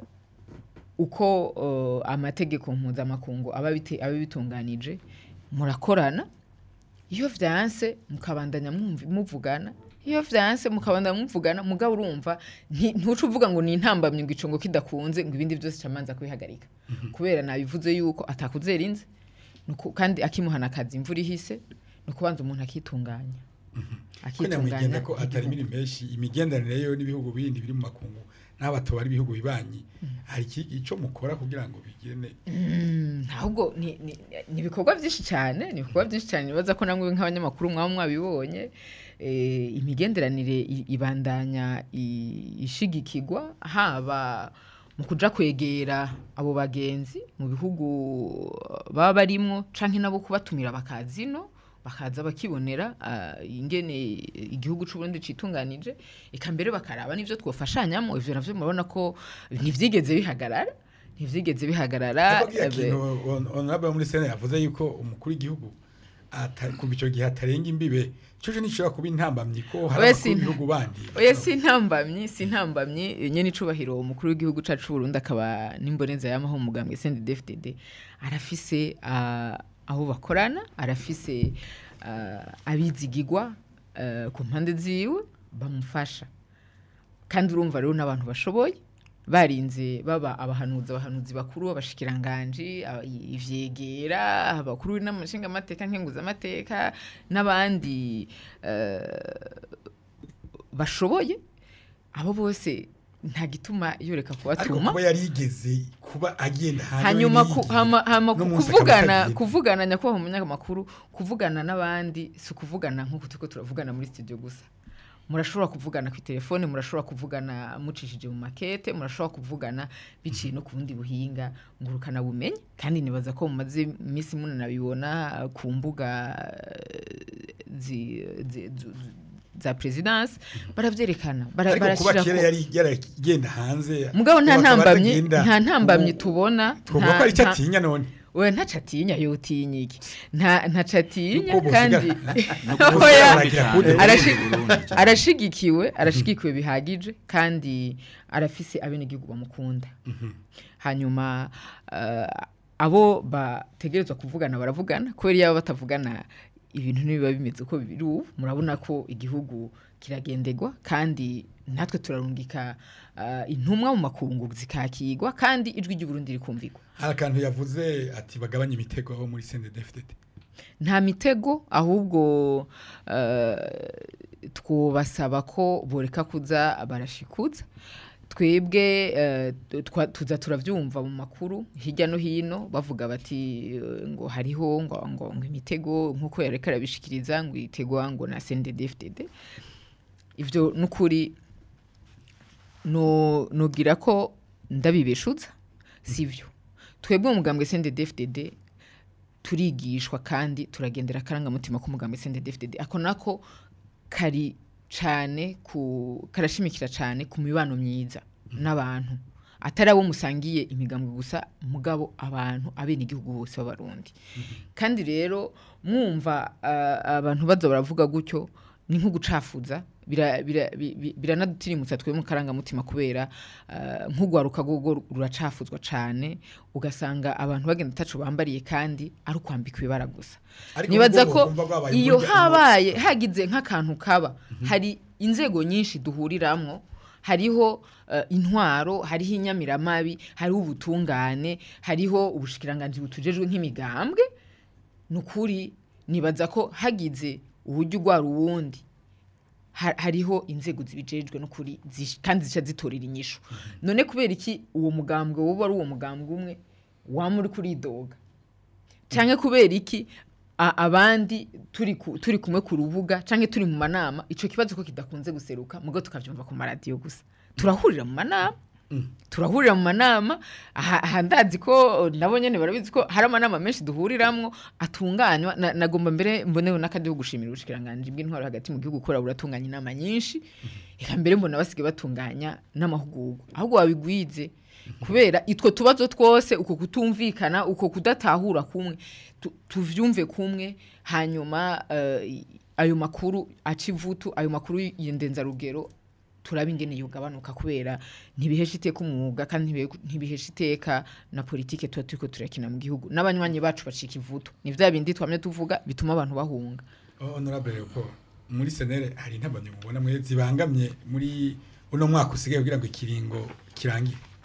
[SPEAKER 3] uko eh, amategeko mpuzamakungu aba bite- aba bitunganije murakorana iyo vyanse mukabandanya mwumvi- muvugana iyo vyanse mukabandanya muvugana mugabo urumva nti- ntuca uvuga ngo ni intambamyi ngo ico ngo kidakunze ngo ibindi byose camanza kubihagarika kubera nabivuze yuko atakuzera inze nuko kandi akimuhana akazi imvura ihise ni ukubanza umuntu akitunganya
[SPEAKER 2] kwenya mwigenda
[SPEAKER 3] akitunganya
[SPEAKER 2] ko atari
[SPEAKER 3] igihugu.
[SPEAKER 2] miri menshi imigenderanire yo n'ibihugu bindi biri mu makungu n'aba tubari ibihugu bibanyi hari iki ico mukora kugira ngo bigene
[SPEAKER 3] Mm, ahubwo ni ni- ni ibikorwa byinshi cyane ni ibikorwa byinshi cyane nibaza ko namwe nk'abanyamakuru mwaba mwabibonye eh, imigenderanire i- ibandanya i- ishigikirwa haba mu kuja kwegera abo bagenzi mu bihugu baba barimwo canke nabo kubatumira bakazino bakaza bakibonera ah, ingene igihugu c'u Burundi citunganije eka mbere bakaraba n'ivyo twofashanyamo ivyo navyo murabona ko ntivyigeze bihagarara ntivyigeze bihagarara
[SPEAKER 2] Ariko kiya
[SPEAKER 3] ebe-
[SPEAKER 2] kintu hon- honorable muri sena yavuze yuko umukuru w'igihugu ata- kuva ico gihe atarenga imbibe coco nishobora kuba intambamyi ko hari
[SPEAKER 3] Oya,
[SPEAKER 2] abakuru
[SPEAKER 3] sinta-
[SPEAKER 2] b'ibihugu bandi
[SPEAKER 3] oya si intambamyi si intambamyi nyene icubahiro umukuru w'igihugu cacu c'uburundi akaba n'imboneza yamaho mu mugambwe sndfdd arafise ah, aho bakorana arafise ah, abizigigwa ah, ku mpande ziwe bamufasha kandi urumva rero n'abantu bashoboye barinze baba abahanuzi abahanuzi bakuru abashikiranganji aba- ivyegera abakuru n'amashinga amateka nkenguza amateka n'abandi eh, bashoboye abo bose nta gituma yoreka
[SPEAKER 2] ariko
[SPEAKER 3] kubatuma
[SPEAKER 2] kuba yarigeze kuba agenda hanze
[SPEAKER 3] hanyuma
[SPEAKER 2] we
[SPEAKER 3] ku-
[SPEAKER 2] n'iyigiye,
[SPEAKER 3] hama- hama
[SPEAKER 2] no
[SPEAKER 3] ku-
[SPEAKER 2] munsi akaba
[SPEAKER 3] kuvugana
[SPEAKER 2] atagiye.
[SPEAKER 3] kuvugana nyakubahwa umunyamakuru kuvugana n'abandi si ukuvugana nk'uko turiko turavugana muri studio gusa murashobora kuvugana ku telefone murashobora kuvugana mucishije mu makete murashobora kuvugana biciye no ku bundi buhinga ngurukana bumenyi kandi nibaza ko mumaze iminsi munanabibona ku mbuga eh, zi- zi- zu- zu- za presidence baravyerekana bara-
[SPEAKER 2] ariko kuba
[SPEAKER 3] barashirako-
[SPEAKER 2] kera yari yaragenda hanze
[SPEAKER 3] mugabo nta
[SPEAKER 2] ubu akaba
[SPEAKER 3] ntambamyi
[SPEAKER 2] atagenda.
[SPEAKER 3] nta ntambamyi
[SPEAKER 2] Ubu
[SPEAKER 3] tubona
[SPEAKER 2] twovuga ko
[SPEAKER 3] nta-
[SPEAKER 2] ari icyo
[SPEAKER 3] nta-
[SPEAKER 2] atinya none
[SPEAKER 3] we ntaco atinya yotinya iki nta ntaco atinya
[SPEAKER 2] Nuko
[SPEAKER 3] kandi
[SPEAKER 2] bosigara-
[SPEAKER 3] Oya,
[SPEAKER 2] baragira kude-
[SPEAKER 3] arashi-
[SPEAKER 4] Burundi.
[SPEAKER 3] arashigikiwe arashigikiwe bihagije kandi arafise abenegihugu bamukunda hanyuma eh, abo bategerezwa kuvugana baravugana kubera iyo baba batavugana ibintu ntibiba bimeze uko biri ubu murabona ko igihugu kiragendegwa kandi natwe turarungika eh, intumwa mu makungu zikakigwa kandi ijwi ry'uburundi rikumvikwa
[SPEAKER 2] hari akantu yavuze ati bagabanye imitego abo muri CNDD-FDD
[SPEAKER 3] nta mitego ahubwo eh, twubasaba ko boreka kuza barashikuza twebwe eh, twa- tuza turavyumva mu makuru hirya no hino bavuga bati eh, ngo hariho ngo ngo ngo imitego nkuko yareka arabishikiriza ngo itegwa ngo na CNDD-FDD ivyo nukuri no nogira ko ndabibeshuza sivyo twebwe umugambwe CNDD-FDD turigishwa kandi turagendera akarangamutima k'umugambwe CNDD-FDD ako nako kari cane ku karashimikira cane ku mibano myiza n'abantu atari abo musangiye imigambwe gusa mugabo abantu abene igihugu bose b'abarundi kandi rero mwumva ah, abantu baza baravuga gutyo ni nko gucafuza bira- bira- bi- bi- biranadutirimutsa twe mu karangamutima kubera ah, nk'ugwaruka gogo ruracafuzwa cane ugasanga abantu bagenda ataco bambariye kandi ari ukwambika ibibara gusa
[SPEAKER 2] Ariko
[SPEAKER 3] nibaza
[SPEAKER 2] ubwo
[SPEAKER 3] ko
[SPEAKER 2] bumva bwabaye
[SPEAKER 3] iyo
[SPEAKER 2] burya
[SPEAKER 3] habaye hagize nk'akantu kaba hari inzego nyinshi duhuriramwo hariho eh, intwaro hariho inyamiramabi hariho ubutungane hariho ubushikiranganji butujejwe nk'imigambwe nukuri nibaza ko hagize uburyo ugwara uwundi ha- hariho inzego zibijejwe nukuri zish- kandi zica zitorera inyishu none kubera iki uwo mugambwe wowe ari uwo mugambwe umwe wama uri kuridoga canke kubera iki a- abandi turi ku- turi kumwe ku rubuga canke turi mu manama ico kibazo ko kidakunze guseruka mugo tukavyumva ku maradiyo gusa turahurira mu manama turahurira mu manama aha aha ndazi ko nabo nyene barabizi ko hari amanama menshi duhuriramwo atunganywa na- nagomba mbere mbonewe n'akadiho gushimira ubushikiranganji bw'intwaro hagati mu gihugu kubera buratunganya inama nyinshi eka mbere mbona basigaye batunganya n'amahugurwa ahubwo babigwize kubera itwo tubazo twose uko kutumvikana uko kudatahura kumwe tu- tuvyumve kumwe hanyuma eh, ayo makuru aca ivutu ayo makuru y'indenzarugero turaba ingene yogabanuka kubera ntibihesha iteka umwuga kandi ntibihe- ntibihesha iteka na politike tuba turiko turakina mu gihugu n'abanywanyi bacu bacika ivutu ni vya bindi twamye tuvuga bituma abantu bahunga
[SPEAKER 2] honorable Leopold muri senere hari intambamyi mubona mwe zibangamye muri uno mwaka usigaye kugira ngo ikiringo kirangire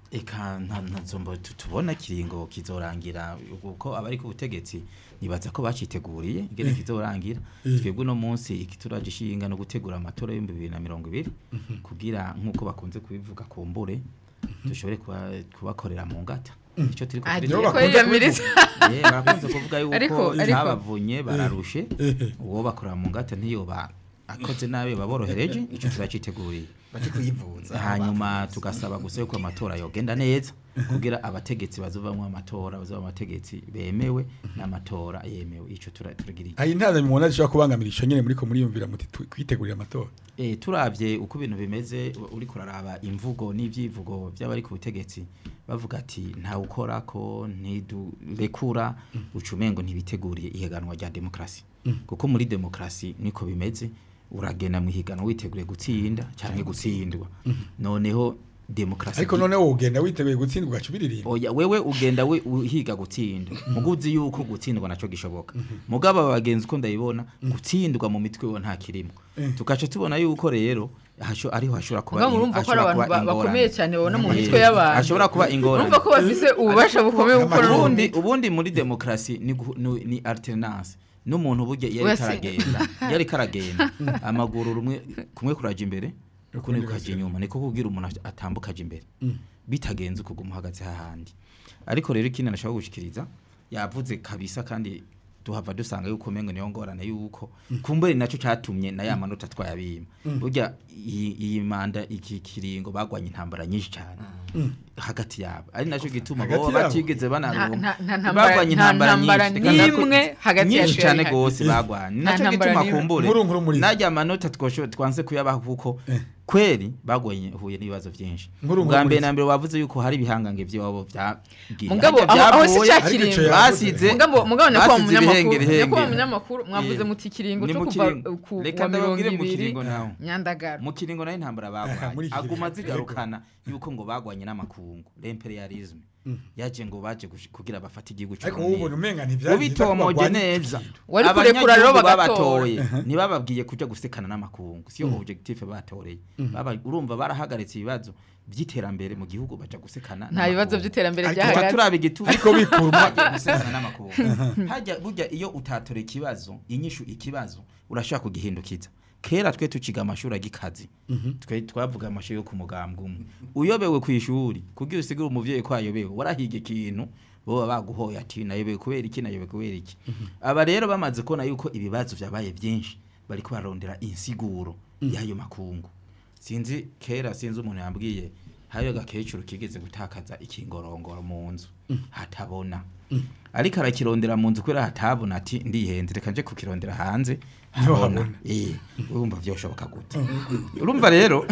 [SPEAKER 4] eka nta ntazombo tubona kiringo kizorangira kuko abari ku butegetsi nibaza ko baciteguriye ingene kizorangira twebwe no munsi ikituraje ishinga no gutegura amatora y'ibihumbi bibiri na mirongo ibiri kugira nk'uko bakunze kubivuga kumbure dushobore kuba- kubakorera mu ngata ico turiko
[SPEAKER 3] Ah,
[SPEAKER 4] turiga.
[SPEAKER 2] Nibo
[SPEAKER 3] ko
[SPEAKER 2] bakunze
[SPEAKER 3] yiyamiriza
[SPEAKER 4] Eh, barakunze kuvuga yuko
[SPEAKER 3] Ariko- ariko-
[SPEAKER 4] ntabavunye bararushe uwo bakorera mu ngata ntiyoba akoze nabi baborohereje ico turaciteguriye
[SPEAKER 6] baje kuyivuza
[SPEAKER 4] hanyuma tugasaba gusa yuko amatora yogenda neza kugira abategetsi bazovamwo amatora bazova abategetsi bemewe n'amatora yemewe ico tura- turagiriye
[SPEAKER 2] ayi ntaza mubona zishobora kubangamira ico nyene muriko muriyumvira muti tu- kwitegurira amatora
[SPEAKER 4] Eh turavye uko ibintu bimeze u- uri kuraraba imvugo n'ivyivugo by'abari ku butegetsi bavuga ati nta ukora ko ntidurekura ucumengo ntibiteguriye ihiganwa rya demokrasi kuko muri demokrasi niko bimeze uragenda mu higanwa witeguriye gutsinda cyangwa gutsindwa noneho demokrasi
[SPEAKER 2] ariko none wowe ugenda witeguye gutsindwa ugaca ubiririmba
[SPEAKER 4] oya wewe ugenda we uhiga gutsinda muguzi yuko gutsindwa naco gishoboka mugabo abagenzi uko ndabibona gutsindwa mu mitwe yo nta kirimo tugaca tubona yuko rero hasho ariho hashobora kuba
[SPEAKER 3] Mugabo murumva ko ari
[SPEAKER 4] hashobora
[SPEAKER 3] abantu
[SPEAKER 4] kuba
[SPEAKER 3] ba-
[SPEAKER 4] ingorane.
[SPEAKER 3] bakomeye cyane babona mu
[SPEAKER 4] Eh,
[SPEAKER 3] mitwe y'abantu
[SPEAKER 4] hashobora kuba ingorane
[SPEAKER 3] urumva ko bafise ububasha bukomeye gukora
[SPEAKER 4] ubundi
[SPEAKER 3] ubundi
[SPEAKER 4] ubundi muri demokrasi ni, gu- ni, ni alternance n'umuntu burya iyo
[SPEAKER 3] Wese-
[SPEAKER 4] ariko aragenda iyo ariko aragenda amaguru rumwe kumwe kuraja imbere ukundi
[SPEAKER 2] Ukundi
[SPEAKER 4] kukaja
[SPEAKER 2] kukaja
[SPEAKER 4] inyuma niko kugira umuntu at- atambuka aja imbere bitagenze ukuguma uhagaze hahandi ariko rero ikindi nashaka gushikiriza yavuze kabisa kandi tuhava dusanga yuko mengo niyo ngorane yuko kumbere naco catumye na ya manota twayabima burya iyi iyi manda iki kiringo bagwanye intambara nyinshi cyane hagati yabo ari naco gituma
[SPEAKER 2] Hagati
[SPEAKER 4] bo
[SPEAKER 2] yabo?
[SPEAKER 4] batigeze
[SPEAKER 3] Nta-
[SPEAKER 4] banaronka
[SPEAKER 3] nta- nta ntambara-
[SPEAKER 4] bagwanye
[SPEAKER 3] nta
[SPEAKER 4] intambara
[SPEAKER 3] ntambara
[SPEAKER 4] nyinshi Reka ndako-
[SPEAKER 3] n'imwe hagati yacu
[SPEAKER 4] nyinshi cyane
[SPEAKER 3] yari
[SPEAKER 4] gose bagwanye
[SPEAKER 3] Nta
[SPEAKER 4] naco
[SPEAKER 3] ntambara
[SPEAKER 4] gituma
[SPEAKER 3] n'imwe.
[SPEAKER 4] kumbure
[SPEAKER 2] Nkuru nkuru muri zo.
[SPEAKER 4] najya amanota twosho twanse kuyabaha kuko kweri bagwanye huye n'ibibazo byinshi
[SPEAKER 2] Nkuru nkuru
[SPEAKER 4] bwa
[SPEAKER 2] muri
[SPEAKER 4] mbere
[SPEAKER 2] zo.
[SPEAKER 4] na mbere wavuze yuko hari ibihangange by'iwabo byagiye
[SPEAKER 3] mugabo
[SPEAKER 4] Harya
[SPEAKER 3] aho aho si
[SPEAKER 4] byavuye,
[SPEAKER 3] cya
[SPEAKER 2] ariko ico
[SPEAKER 3] kiringo
[SPEAKER 2] yavuze.
[SPEAKER 4] basize
[SPEAKER 3] mugabo mugabo nyakubahwa
[SPEAKER 4] basize
[SPEAKER 3] munyamakuru
[SPEAKER 4] ibihengeri
[SPEAKER 3] nyakubahwa
[SPEAKER 4] hengeri.
[SPEAKER 3] munyamakuru mwavuze
[SPEAKER 4] Eh,
[SPEAKER 3] muti ikiringo
[SPEAKER 4] ni
[SPEAKER 3] cyo
[SPEAKER 4] mu
[SPEAKER 3] kuva
[SPEAKER 4] kiringo.
[SPEAKER 3] ku
[SPEAKER 4] Reka
[SPEAKER 3] wa mirongo
[SPEAKER 4] ndababwire mu
[SPEAKER 3] ibiri
[SPEAKER 4] kiringo naho.
[SPEAKER 3] nyandagara
[SPEAKER 4] mu kiringo nayo intambara
[SPEAKER 2] Muri
[SPEAKER 4] bagwanye
[SPEAKER 2] iki
[SPEAKER 4] aguma
[SPEAKER 2] gihe.
[SPEAKER 4] zigarukana yuko ngo bagwanye n'amakungu l'imperialisme yaje ngo baje gush- kugira bafate igihugu
[SPEAKER 2] ariko wowe ubona umenga ntivyagize
[SPEAKER 4] ubitomoje neza
[SPEAKER 3] Wari kurekura rero
[SPEAKER 4] abanyagihugu
[SPEAKER 3] bagatora.
[SPEAKER 4] babatoye ntibababwiye kuja gusekana n'amakungu siyo objectif batoreye Baba- urumva barahagaritse ibibazo by'iterambere mu gihugu baja gusekana
[SPEAKER 3] nta bibazo by'iterambere
[SPEAKER 2] Ariko
[SPEAKER 4] tuca
[SPEAKER 3] byahagaze
[SPEAKER 4] turaba igituma
[SPEAKER 2] Ariko bikura
[SPEAKER 4] hagiye gusekana n'amakungu hajya burya iyo utatora ikibazo inyishu ikibazo urashaka kugihindukiza kera twe tuciga amashuri agikazi twe twavuga amashuri yo ku mugambwe umwe uyobewe ku ishuri kugira usigure umuvyeyi ko ayobewe warahiga ikintu boba baguhoye ati nayobewe kubera iki nayobewe kubera iki aba rero bamaze kubona yuko ibibazo vyabaye byinshi bariko bararondera insiguro y'ayo makungu sinzi kera sinzi umuntu yambwiye hariyo gakecuru kigeze gutakaza ikingorongoro mu nzu hatabona ariko arakirondera mu nzu kubera hatabona ati ndihenze reka nje kukirondera hanze habona
[SPEAKER 2] habona.
[SPEAKER 4] eh urumva vyoshoboka gute urumva rero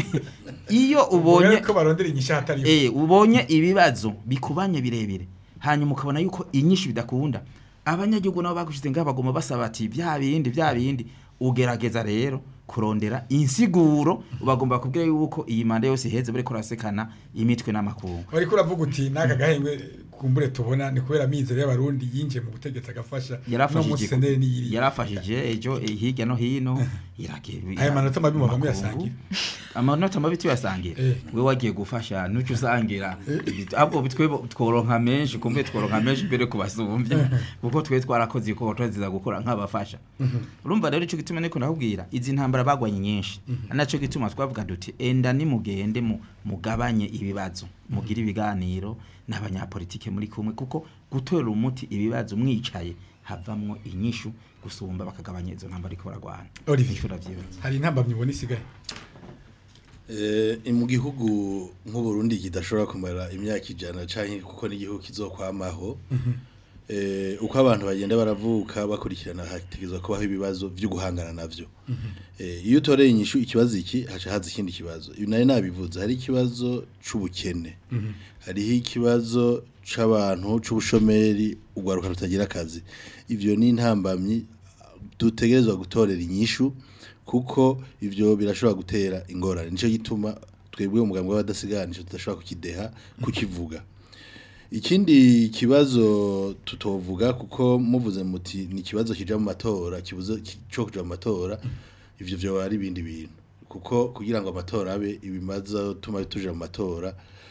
[SPEAKER 4] iyo ubonye
[SPEAKER 2] ko barondera inyisha hatari yo.
[SPEAKER 4] eh ubonye ibibazo bikubanye birebire hanyuma ukabona yuko inyinshi bidakunda abanyagihugu nabo bagushize ngaho bagoma basaba ati bya bindi bya bindi ugerageza rero kurondera insiguro bagomba kubwira yuko iyi manda yose iheze bariko rasekana imitwe n'amakungu
[SPEAKER 2] wariko uravuga uti n'aka gahengwe kumbure tubona ni kubera amizero y'abarundi yinjiye mu butegetsi agafasha no
[SPEAKER 4] yarafashije
[SPEAKER 2] munsi senderi n'iyiri
[SPEAKER 4] yarafashije ejo eh, hirya no hino iragiye
[SPEAKER 2] Aya manota mabi muva muyasangira?
[SPEAKER 4] amanota mabi tuyasangira
[SPEAKER 2] Eh.
[SPEAKER 4] we wagiye gufasha nuco usangira ahubwo bitwe tworonka menshi kumbe tworonka menshi mbere kubasumbya kuko twe twarakoze iko twaziza gukora nk'abafasha urumva rero ico gituma niko ndakubwira izi ntambara bagwanye nyinshi naco gituma twavuga duti enda nimugende mu mugabanye ibibazo mugira ibiganiro n'abanyapolitike muri kumwe kuko gutorera umuti ibibazo mwicaye havamwo inyishu gusumba bakagabanya izo ntambara ariko baragwana
[SPEAKER 2] Olivier.
[SPEAKER 4] Nico ndavyibaza.
[SPEAKER 2] hari intambamyi ubona isigaye
[SPEAKER 5] Eh, mu gihugu nk'uburundi kidashobora kumara imyaka ijana canke kuko n'igihugu kizokwamaho eh, uko abantu bagenda baravuka bakurikirana hategezwa kubaho ibibazo vyo guhangana navyo eh, iyo utoreye inyishu ikibazo iki haca haza ikindi kibazo ibi nari nabivuze hari ikibazo c'ubukene hariho ikibazo c'abantu c'ubushomeri ugwaruka rutagira akazi ivyo ni intambamyi dutegerezwa gutorera inyishu kuko ivyo birashobora gutera ingorane nico gituma twebwe umugambi w'abadasiganisha tudashobora kukideha kukivuga ikindi kibazo tutovuga kuko muvuze muti ni ikibazo kija mu matora kibuzo ki- co kuja mu matora ivyo vyo ari ibindi bintu kuko kugira ngo amatora abe ibimaza tuma tuja mu matora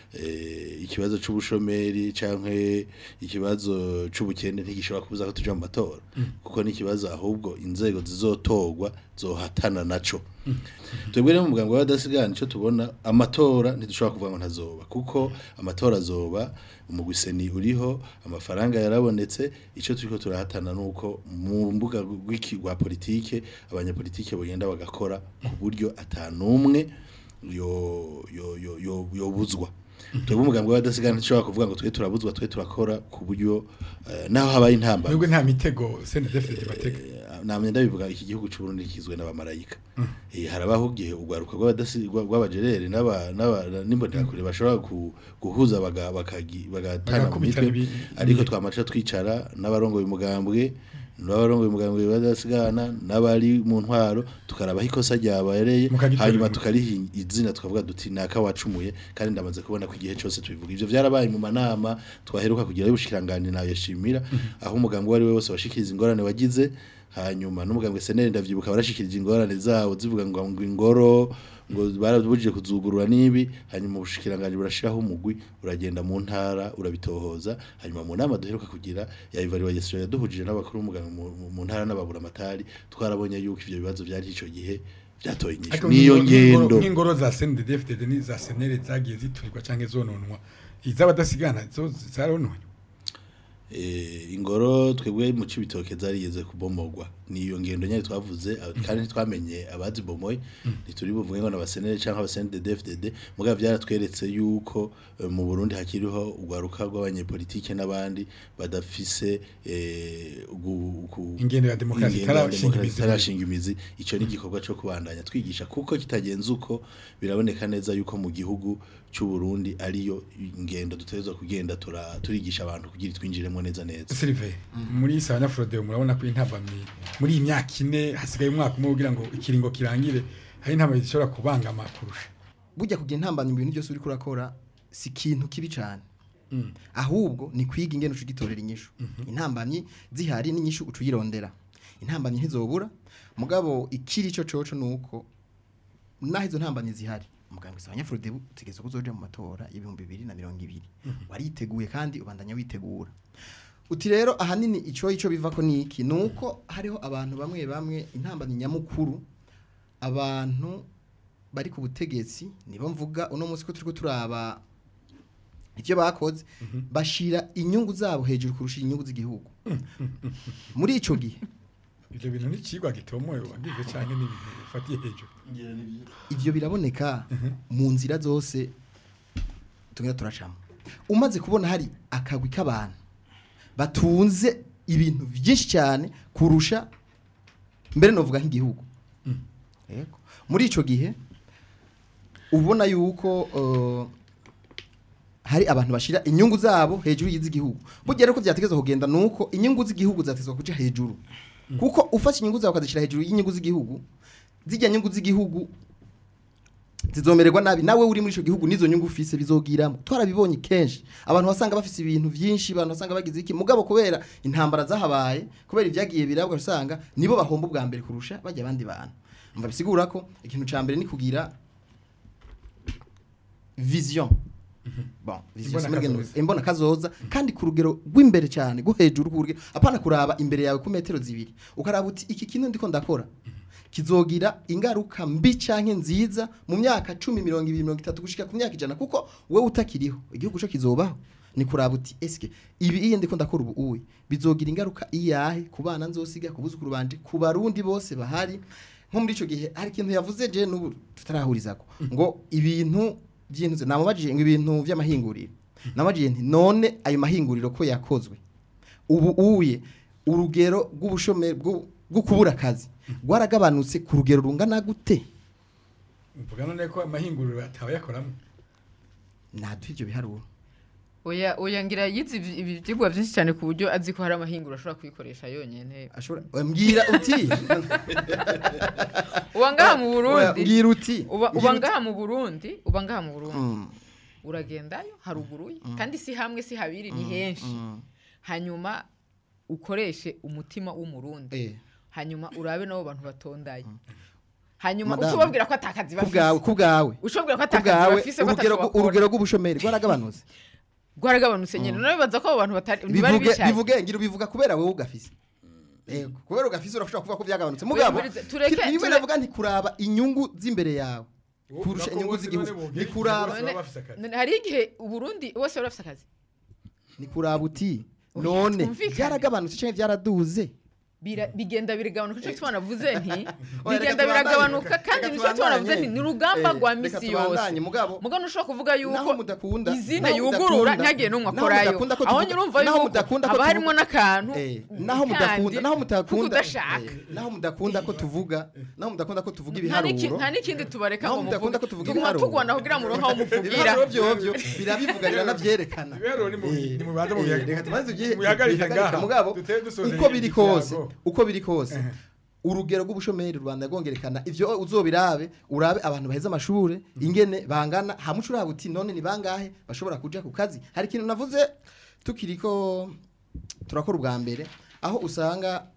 [SPEAKER 5] eh, ikibazo c'ubushomeri canke ikibazo c'ubukene ntigishobora kubuza ko tuja mu matora kuko ni ikibazo ahubwo inzego zizotorwa zohatana naco twebwe rero mu muganga w'abadasigana icyo tubona amatora ntidushobora kuvuga ngo ntazoba kuko amatora azoba umugwiseni uriho amafaranga yarabonetse icyo turiko turahatana nuko mu mbuga rw'iki rwa politike abanyapolitike bagenda bagakora ku buryo atanumwe yo yo yo yo yobuzwa twebwe umugambi w'abadasigana ntishobora kuvuga ngo twe turabuzwa twe turakora ku buryo eh, naho habaye intambara
[SPEAKER 2] nubwo nta mitego senedefite batega
[SPEAKER 5] namye ndabivuga iki gihugu cy'u Burundi kizwe n'abamarayika eh harabaho gihe ugwaruka rw'abadasi rw'abajerere n'aba n'aba- n'imbonekure bashobora ku- guhuza baga- bakagi- bagatana mu
[SPEAKER 2] Bagakubitana
[SPEAKER 5] mitwe
[SPEAKER 2] ibi-
[SPEAKER 5] ariko twamaca twicara n'abarongoye umugambwe n'abarongoye umugambwe badasigana n'abari mu ntwaro tukarabaho ikosa ryabereye
[SPEAKER 2] Mukagitorera
[SPEAKER 5] hanyuma
[SPEAKER 2] umuti.
[SPEAKER 5] tukariha izina tukavuga duti naka wacumuye kandi ndamaze kubona ko igihe cyose tubivuga ivyo vyarabaye mu manama twaheruka kugira y'ubushikiranganje nayo yashimira aho umugambi wari we wose washikiriza ingorane wagize hanyuma n'umugambwe seneri ndavyibuka barashikirije ingorane zawo zivuga ngo ngo ingoro ngo barabujije kuzugurura nibi hanyuma ubushikiranganje burashiraho umugwi uragenda mu ntara urabitohoza hanyuma mu nama duheruka kugira ya evaluation yaduhujije n'abakuru b'umuganga mu- mu- mu ntara n'ababura amatari twarabonye yuko ivyo bibazo byari ico gihe byatoye inyishu
[SPEAKER 2] Ariko
[SPEAKER 5] niyo
[SPEAKER 2] nk'ingoro- nk'ingoro-
[SPEAKER 5] ngendo
[SPEAKER 2] nk'ingoro za senedefite n'iza senere zagiye ziturirwa cyangwa zononwa iz'abadasigana zo zarononywa
[SPEAKER 5] Eh, ingoro twebwe mu cibitoke zarigeze kubomogwa niyo ngendo nyari twavuze aba- kandi ntitwamenye abazibomoye ntituri buvuge ngo n'abasenere canke abasenere de DFDD muga vyaratweretse yuko eh, mu Burundi hakiriho ugwaruka rw'abanyepolitike n'abandi badafise eh, ugu- uku-
[SPEAKER 2] Ingendo ya demokarasi
[SPEAKER 5] ingendo ya
[SPEAKER 2] itarashinga
[SPEAKER 5] demokarasi
[SPEAKER 2] imizi.
[SPEAKER 5] itarashinga imizi ico ni igikorwa co kubandanya twigisha kuko kitagenze uko biraboneka neza yuko mu gihugu c'u Burundi ariyo ingendo dutegerezwa kugenda tura- turigisha abantu kugira twinjiremo neza neza
[SPEAKER 2] Sylvain muri Sabanya Frodeo murabona ko intambamye muri iyi myaka ine hasigaye umwaka umwe kugira ngo ikiringo kirangire hari intambamye zishobora kubangama kurusha
[SPEAKER 6] burya kugira intambamyi mu bintu byose uri kurakora si ikintu kibi cyane ahubwo ni kwiga ingene uca ugitorera inyishu intambamyi zihari n'inyishu uca uyirondera intambamyi ntizobura mugabo ikiri cyo coco ni uko naho izo ntambamyi zihari umuganga usaba abanyafurude utegereza ko uzoja mu matora y'ibihumbi bibiri na mirongo ibiri wariteguye kandi ubandanya witegura uti rero ahanini ico ico bivako ni iki ni uko hariho abantu bamwe bamwe intambamyi nyamukuru abantu bari ku butegetsi nibo mvuga uno munsi ko turiko turaba ivyo bakoze bashira inyungu zabo hejuru kurusha inyungu z'igihugu muri ico gihe
[SPEAKER 2] ivyo bintu n'ikigwa gitomoye wagize canke n'ibintu ufatiye hejuru
[SPEAKER 6] ivyo biraboneka mu nzira zose tugenda turacamo umaze kubona hari akagwi k'abantu batunze ibintu byinshi cyane kurusha mbere novuga nk'igihugu Yego. muri ico gihe ubona yuko uh, hari abantu bashira inyungu zabo hejuru y'iz'igihugu burya rero ko vyategezwa kugenda nuko inyungu z'igihugu zatezwa kuja hejuru kuko ufashe inyungu zawe ukazishira hejuru y'inyungu z'igihugu zijya nyungu z'igihugu zizomererwa nabi nawe uri muri ico gihugu nizo nyungu ufise bizogiramo twarabibonye kenshi abantu basanga bafise ibintu vyinshi abantu basanga bagize iki mugabo kubera intambara zahabaye kubera ivyagiye birabwa usanga nibo bahomba ubwa mbere kurusha bajya abandi bantu mva bisigura ko ikintu ca mbere ni kugira vision bon vision
[SPEAKER 2] Imbona
[SPEAKER 6] simurigeno-
[SPEAKER 2] kazoza.
[SPEAKER 6] imbona kazoza kandi ku rugero rw'imbere cyane rwo hejuru ku rugero apana kuraba imbere yawe ku metero zibiri ukaraba uti iki kintu ndiko ndakora kizogira ingaruka mbi canke nziza mu myaka 10 mirongo ibiri mirongo itatu gushika ku myaka ijana kuko wewe utakiriho igihugu cyo kizobaho ni kuraba uti eske ibi iyo ndiko ndakora ubu uwe bizogira ingaruka iyahe ku bana nzosiga ku buzukuru banje ku barundi bose bahari nko muri ico gihe hari ikintu yavuze je n'ubu tutarahurizako ngo ibintu by'intuze namubajije ngo ibintu vy'amahinguriro namubajije nti none ayo mahinguriro ko yakozwe ubu uye urugero rw'ubushomeri bwo bwo kubura akazi rwaragabanutse ku rugero rungana gute
[SPEAKER 2] mvuga none ko amahinguriro atawe yakoramo
[SPEAKER 6] naduha ibyo biharuro
[SPEAKER 3] oya oya ngira yize ibi- ibi byigwa byinshi cyane ku buryo azi ko hari amahinguro ashobora kuyikoresha yonyene
[SPEAKER 6] ashobora mbwira uti
[SPEAKER 3] uba ngaha mu
[SPEAKER 6] Oya,
[SPEAKER 3] burundi
[SPEAKER 6] mbwira uti
[SPEAKER 3] uba
[SPEAKER 6] mbwira
[SPEAKER 3] uba
[SPEAKER 6] uti.
[SPEAKER 3] ngaha mu burundi uba ngaha mu burundi
[SPEAKER 6] Mm,
[SPEAKER 3] uragendayo haruguruye kandi si hamwe si habiri ni henshi
[SPEAKER 6] mm,
[SPEAKER 3] hanyuma ukoreshe umutima w'umurundi
[SPEAKER 6] eh,
[SPEAKER 3] hanyuma urabe n'abo bantu batondaye hanyuma
[SPEAKER 6] Madame,
[SPEAKER 3] ucubabwira ko atakazi
[SPEAKER 6] kubwawe
[SPEAKER 3] bafise
[SPEAKER 6] kubwawe
[SPEAKER 3] ushobora ko atakazi
[SPEAKER 6] kubwawe
[SPEAKER 3] bafise ko
[SPEAKER 6] urugero
[SPEAKER 3] atashobora
[SPEAKER 6] urugero rw'ubushomeri rwaragabanutse
[SPEAKER 3] rwaragabanutse nyine none bibaza ko abo bantu batari ntibari
[SPEAKER 6] bivuge
[SPEAKER 3] bicaye
[SPEAKER 6] bivuge ngira ubivuga kubera wowe ugafise Ego, kubera ugafise urashobora kuvuga ko byagabanutse mugabo
[SPEAKER 3] Wemurize, tureke-
[SPEAKER 6] niwe
[SPEAKER 3] ture-
[SPEAKER 6] navuga nti kuraba inyungu z'imbere yawe kurusha inyungu z'igihugu ni kuraba
[SPEAKER 2] bose baba bafise akazi.
[SPEAKER 3] None hari igihe uburundi bose bari bafise akazi
[SPEAKER 6] ni kuraba uti
[SPEAKER 3] Oya,
[SPEAKER 6] none
[SPEAKER 3] twumvikane.
[SPEAKER 6] byaragabanutse cyangwa byaraduze
[SPEAKER 3] Bira- bigenda biragabanuka icyo gituma navuze nti
[SPEAKER 6] Oya, reka
[SPEAKER 3] bigenda
[SPEAKER 6] tubandanye,
[SPEAKER 3] biragabanuka
[SPEAKER 6] reka-
[SPEAKER 3] kandi
[SPEAKER 6] reka
[SPEAKER 3] nicyo gituma navuze
[SPEAKER 6] tubandanye.
[SPEAKER 3] nti ni urugamba
[SPEAKER 6] Eh,
[SPEAKER 3] rwa
[SPEAKER 6] reka
[SPEAKER 3] misi
[SPEAKER 6] tubandanye,
[SPEAKER 3] yose
[SPEAKER 6] mugabo-
[SPEAKER 3] mugabo ntushobora kuvuga
[SPEAKER 6] naho
[SPEAKER 3] yuko
[SPEAKER 6] mudakunda
[SPEAKER 3] izina
[SPEAKER 6] naho
[SPEAKER 3] yugurura
[SPEAKER 6] mudakunda-
[SPEAKER 3] ntihagire n'umwe
[SPEAKER 6] naho
[SPEAKER 3] akorayo
[SPEAKER 6] mudakunda ko
[SPEAKER 3] aho
[SPEAKER 6] tuvuga-
[SPEAKER 3] nyurumva
[SPEAKER 6] naho
[SPEAKER 3] yuko
[SPEAKER 6] mudakunda ko
[SPEAKER 3] haba
[SPEAKER 6] tuvuga-
[SPEAKER 3] harimo n'akantu
[SPEAKER 6] Eh, naho
[SPEAKER 3] kandi
[SPEAKER 6] mudakunda naho
[SPEAKER 3] ko
[SPEAKER 6] mudakunda
[SPEAKER 3] kudashaka
[SPEAKER 6] eh, naho mudakunda ko tuvuga naho mudakunda ko tuvuga
[SPEAKER 3] nta n'iki-
[SPEAKER 6] ibiharuro
[SPEAKER 3] nta n'ikindi tubareka
[SPEAKER 6] naho
[SPEAKER 3] ngo
[SPEAKER 6] mudakunda ko
[SPEAKER 3] muvuge
[SPEAKER 6] tuvuga
[SPEAKER 3] tuguma
[SPEAKER 6] ibiharuro
[SPEAKER 3] tugwana kugira ngo muronke aho muvugira
[SPEAKER 6] ibiharuro byovyo birabivuga biranavyerekana
[SPEAKER 2] ibiharuro ni mu-
[SPEAKER 6] Eh,
[SPEAKER 2] ni mu bibanza mu
[SPEAKER 6] eh,
[SPEAKER 2] bihagarike-
[SPEAKER 6] reka tubanze tugire-
[SPEAKER 2] mu bihagarike
[SPEAKER 6] bihagarike,
[SPEAKER 2] ngaha.
[SPEAKER 6] mugabo
[SPEAKER 2] Dutere dusozera
[SPEAKER 6] uko biri
[SPEAKER 2] ikiyago.
[SPEAKER 6] kose uko biri kose urugero rw'ubushomeri rwanda rwongerekana ivyo uzobirabe urabe abantu baheze amashure ingene bangana hamwe uraba uti none ni bangahe bashobora kuja ku kazi hari ikintu navuze tukiriko turakora ubwa mbere aho usanga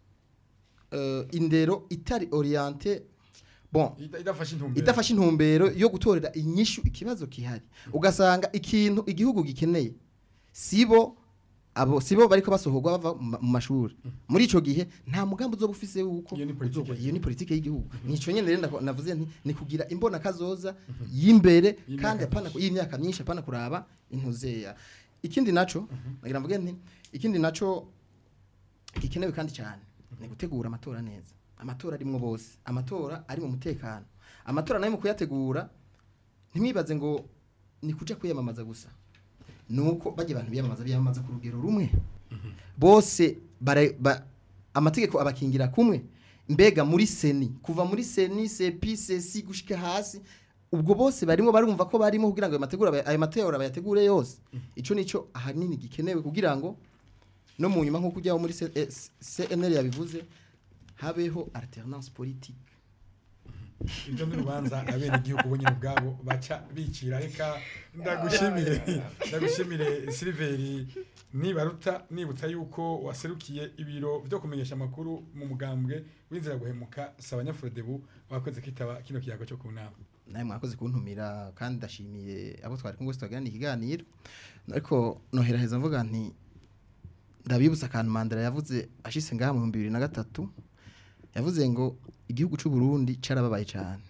[SPEAKER 6] eh, indero itari oriente bon
[SPEAKER 2] Ida- idafashe intumbero
[SPEAKER 6] idafashe intumbero yo gutorera inyishu ikibazo kihari ugasanga ikintu igihugu gikeneye sibo abo sibo bariko basohorwa bava mu ma- mu mashuri muri ico gihe nta mugambi uzoba ufise wuko
[SPEAKER 2] Iyo ni politike
[SPEAKER 6] uzoba-
[SPEAKER 2] y'igihugu.
[SPEAKER 6] iyo ni politike y'igihugu nico nyene rero ndako- navuze nti ni kugira imbona kazoza y'imbere
[SPEAKER 2] Y'imyaka
[SPEAKER 6] kandi apana y'imyaka myinshi apana kuraba intuzeya ikindi naco nagira mvuge nti ikindi naco gikenewe kandi cyane ni gutegura amatora neza amatora arimwo bose amatora ari mu mutekano amatora nayo mu kuyategura ntimwibaze ngo ni kuja kwiyamamaza gusa nuko bajya abantu biyamamaza biyamamaza ku rugero rumwe bose bara- ba- amategeko abakingira kumwe mbega muri seni kuva muri seni sepi sesi gushika hasi ubwo bose barimo barumva ko barimo kugira ngo ayo mategura ayo matora bayategure yose ico nico ahanini gikenewe kugira ngo no mu nyuma nk'uko ujyaho muri C- eh, CNL yabivuze habeho alternance politique
[SPEAKER 2] ibyo ni urubanza abene igihugu bo nyine ubwabo baca bicira reka ndagushimire ndagushimire siliveri nibaruta nibutsa yuko waserukiye ibiro byo kumenyesha amakuru mu mugambwe w'inzira guhemuka saba nyafurodebu wakoze kwitaba kino kiyago cyo ku nama
[SPEAKER 6] nawe mwakoze kuntumira kandi ndashimiye abo twari kumwe twaganira ikiganiro ariko noheraheza mvuga nti ndabibutsa akantu mandela yavuze ashise ngaha mu bihumbi bibiri na gatatu yavuze ngo igihugu cy'u Burundi carababaye cyane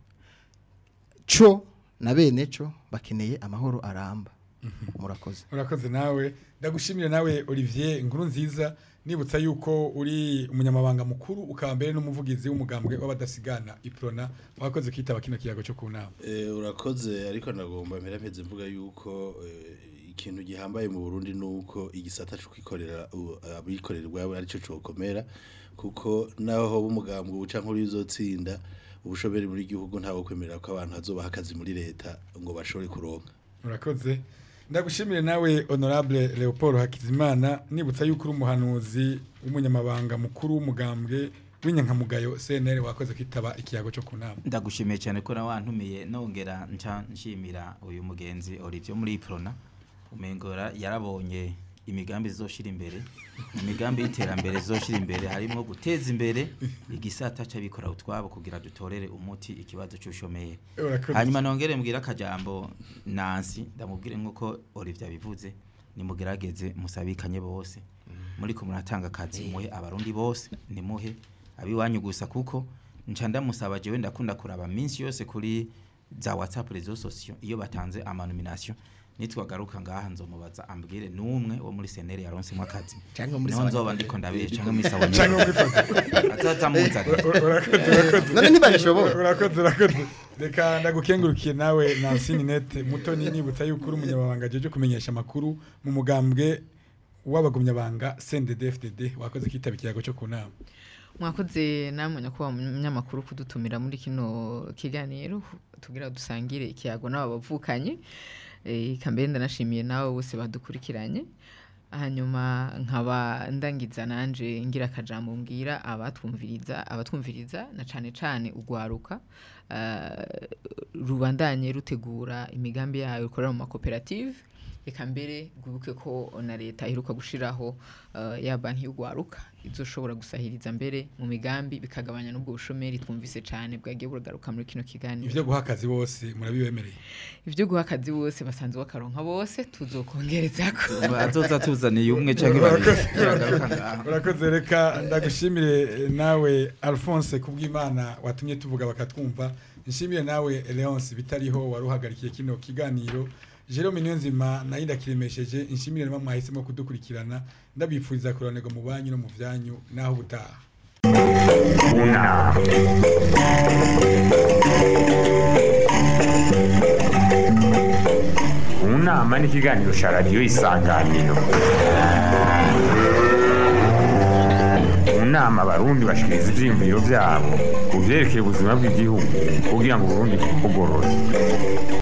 [SPEAKER 6] co na bene co bakeneye amahoro aramba murakoze
[SPEAKER 2] urakoze nawe ndagushimire nawe olivier inkuru nziza nibutsa yuko uri umunyamabanga mukuru ukaba mbere n'umuvugizi w'umugambwe w'abadasigana iprona wakoze kwitaba kino kiyago cyo ku nama
[SPEAKER 5] Eh, urakoze ariko nagomba mpera mpeze mvuga yuko eh, ikintu gihambaye mu Burundi nuko igisata cyo kwikorera u- abikorera ubwabo arico cokomera kuko naho b'umugambwe uca nkuru y'uzotsinda ubushoberi muri gihugu ntawo kwemerera ko abantu hazobaha akazi muri leta ngo bashobore kuronka
[SPEAKER 2] urakoze ndagushimire nawe honorable leopold hakizimana nibutsa yuko uri umuhanuzi w'umunyamabanga mukuru w'umugambwe w'inyankamugayo cnr wakoze kwitaba ikiyago cyo ku nama
[SPEAKER 4] ndagushimiye cyane ko nawe wantumiye nongera nca nshimira uyu mugenzi Olivier muri Prona umengora yarabonye imigambi izoshira imbere imigambi y'iterambere izoshira imbere harimo guteza imbere igisata c'abikora utwabo kugira dutorere umuti ikibazo cy'ushomeye
[SPEAKER 2] Urakoze.
[SPEAKER 4] hanyuma nongere mbwira akajambo Nancy ndamubwire nkuko Olivier abivuze nimugerageze musabikanye bose muri ko muratanga akazi muhe abarundi bose nimuhe abiwanyu gusa kuko nca ndamusaba jewe ndakunda kuraba minsi yose kuri za WhatsApp rezo sosio iyo batanze amanomination nitwagaruka ngaha nzomubaza ambwire numwe wo muri senere yaronsemo akazi
[SPEAKER 6] Canke muri
[SPEAKER 4] niho
[SPEAKER 6] Sawa-
[SPEAKER 4] nzoba ndiko ndabiye canke muri sawa
[SPEAKER 2] Canke muri Sawa-
[SPEAKER 4] azaza muzane
[SPEAKER 2] urakoze urakoze
[SPEAKER 6] none ntibabishobora
[SPEAKER 2] urakoze urakoze reka ndagukengurukiye nawe Nancy Ninette mutoni nibutsa yuko uri umunyamabanga jeje kumenyesha amakuru mu mugambwe w'abagumyabanga CNDD-FDD wakoze kwitaba ikiyago cyo ku nama
[SPEAKER 3] mwakoze namwe nyakubahwa munyamakuru kudutumira muri kino kiganiro tugira dusangire ikiyago n'aba bavukanye Eh, kambere ndanashimiye nawe bose badukurikiranye hanyuma nkaba ndangiza nanje ngira akajambo mbwira abatwumviriza abatwumviriza na cane cane ugwaruka eh, rubandanye rutegura imigambi yayo rukorera mu makoperative reka mbere rwibuke ko na leta iheruka gushiraho uh, ya banki y'ugwaruka izoshobora gusahiriza mbere mu migambi bikagabanya n'ubwo bushomeri twumvise cyane bwagiye buragaruka muri kino kiganiro
[SPEAKER 2] ivyo guha akazi bose murabibemereye
[SPEAKER 3] ivyo guha akazi bose basanzwe bakaronka bose tuzokongerezako
[SPEAKER 4] azoza tuzaniye umwe canke babiri bagaruka ngaho
[SPEAKER 2] urakoze reka ndagushimire eh, nawe alphonse kubw'imana watumye tuvuga bakatwumva nshimire nawe leonce bitariho wari uhagarikiye kino kiganiro jerome niyonzima nayo ndakiremesheje nshimire nama mwahisemo kudukurikirana ndabifuriza kuronerwa mu banyu no mu vyanyu naho ubutaha
[SPEAKER 1] Una. Unama ni ikiganiro cya radiyo isanganiro mu nama abarundi bashikiriza ivyiyumviro vyabo ku vyerekeye ubuzima bw'igihugu kugira ngo uburundi bugorore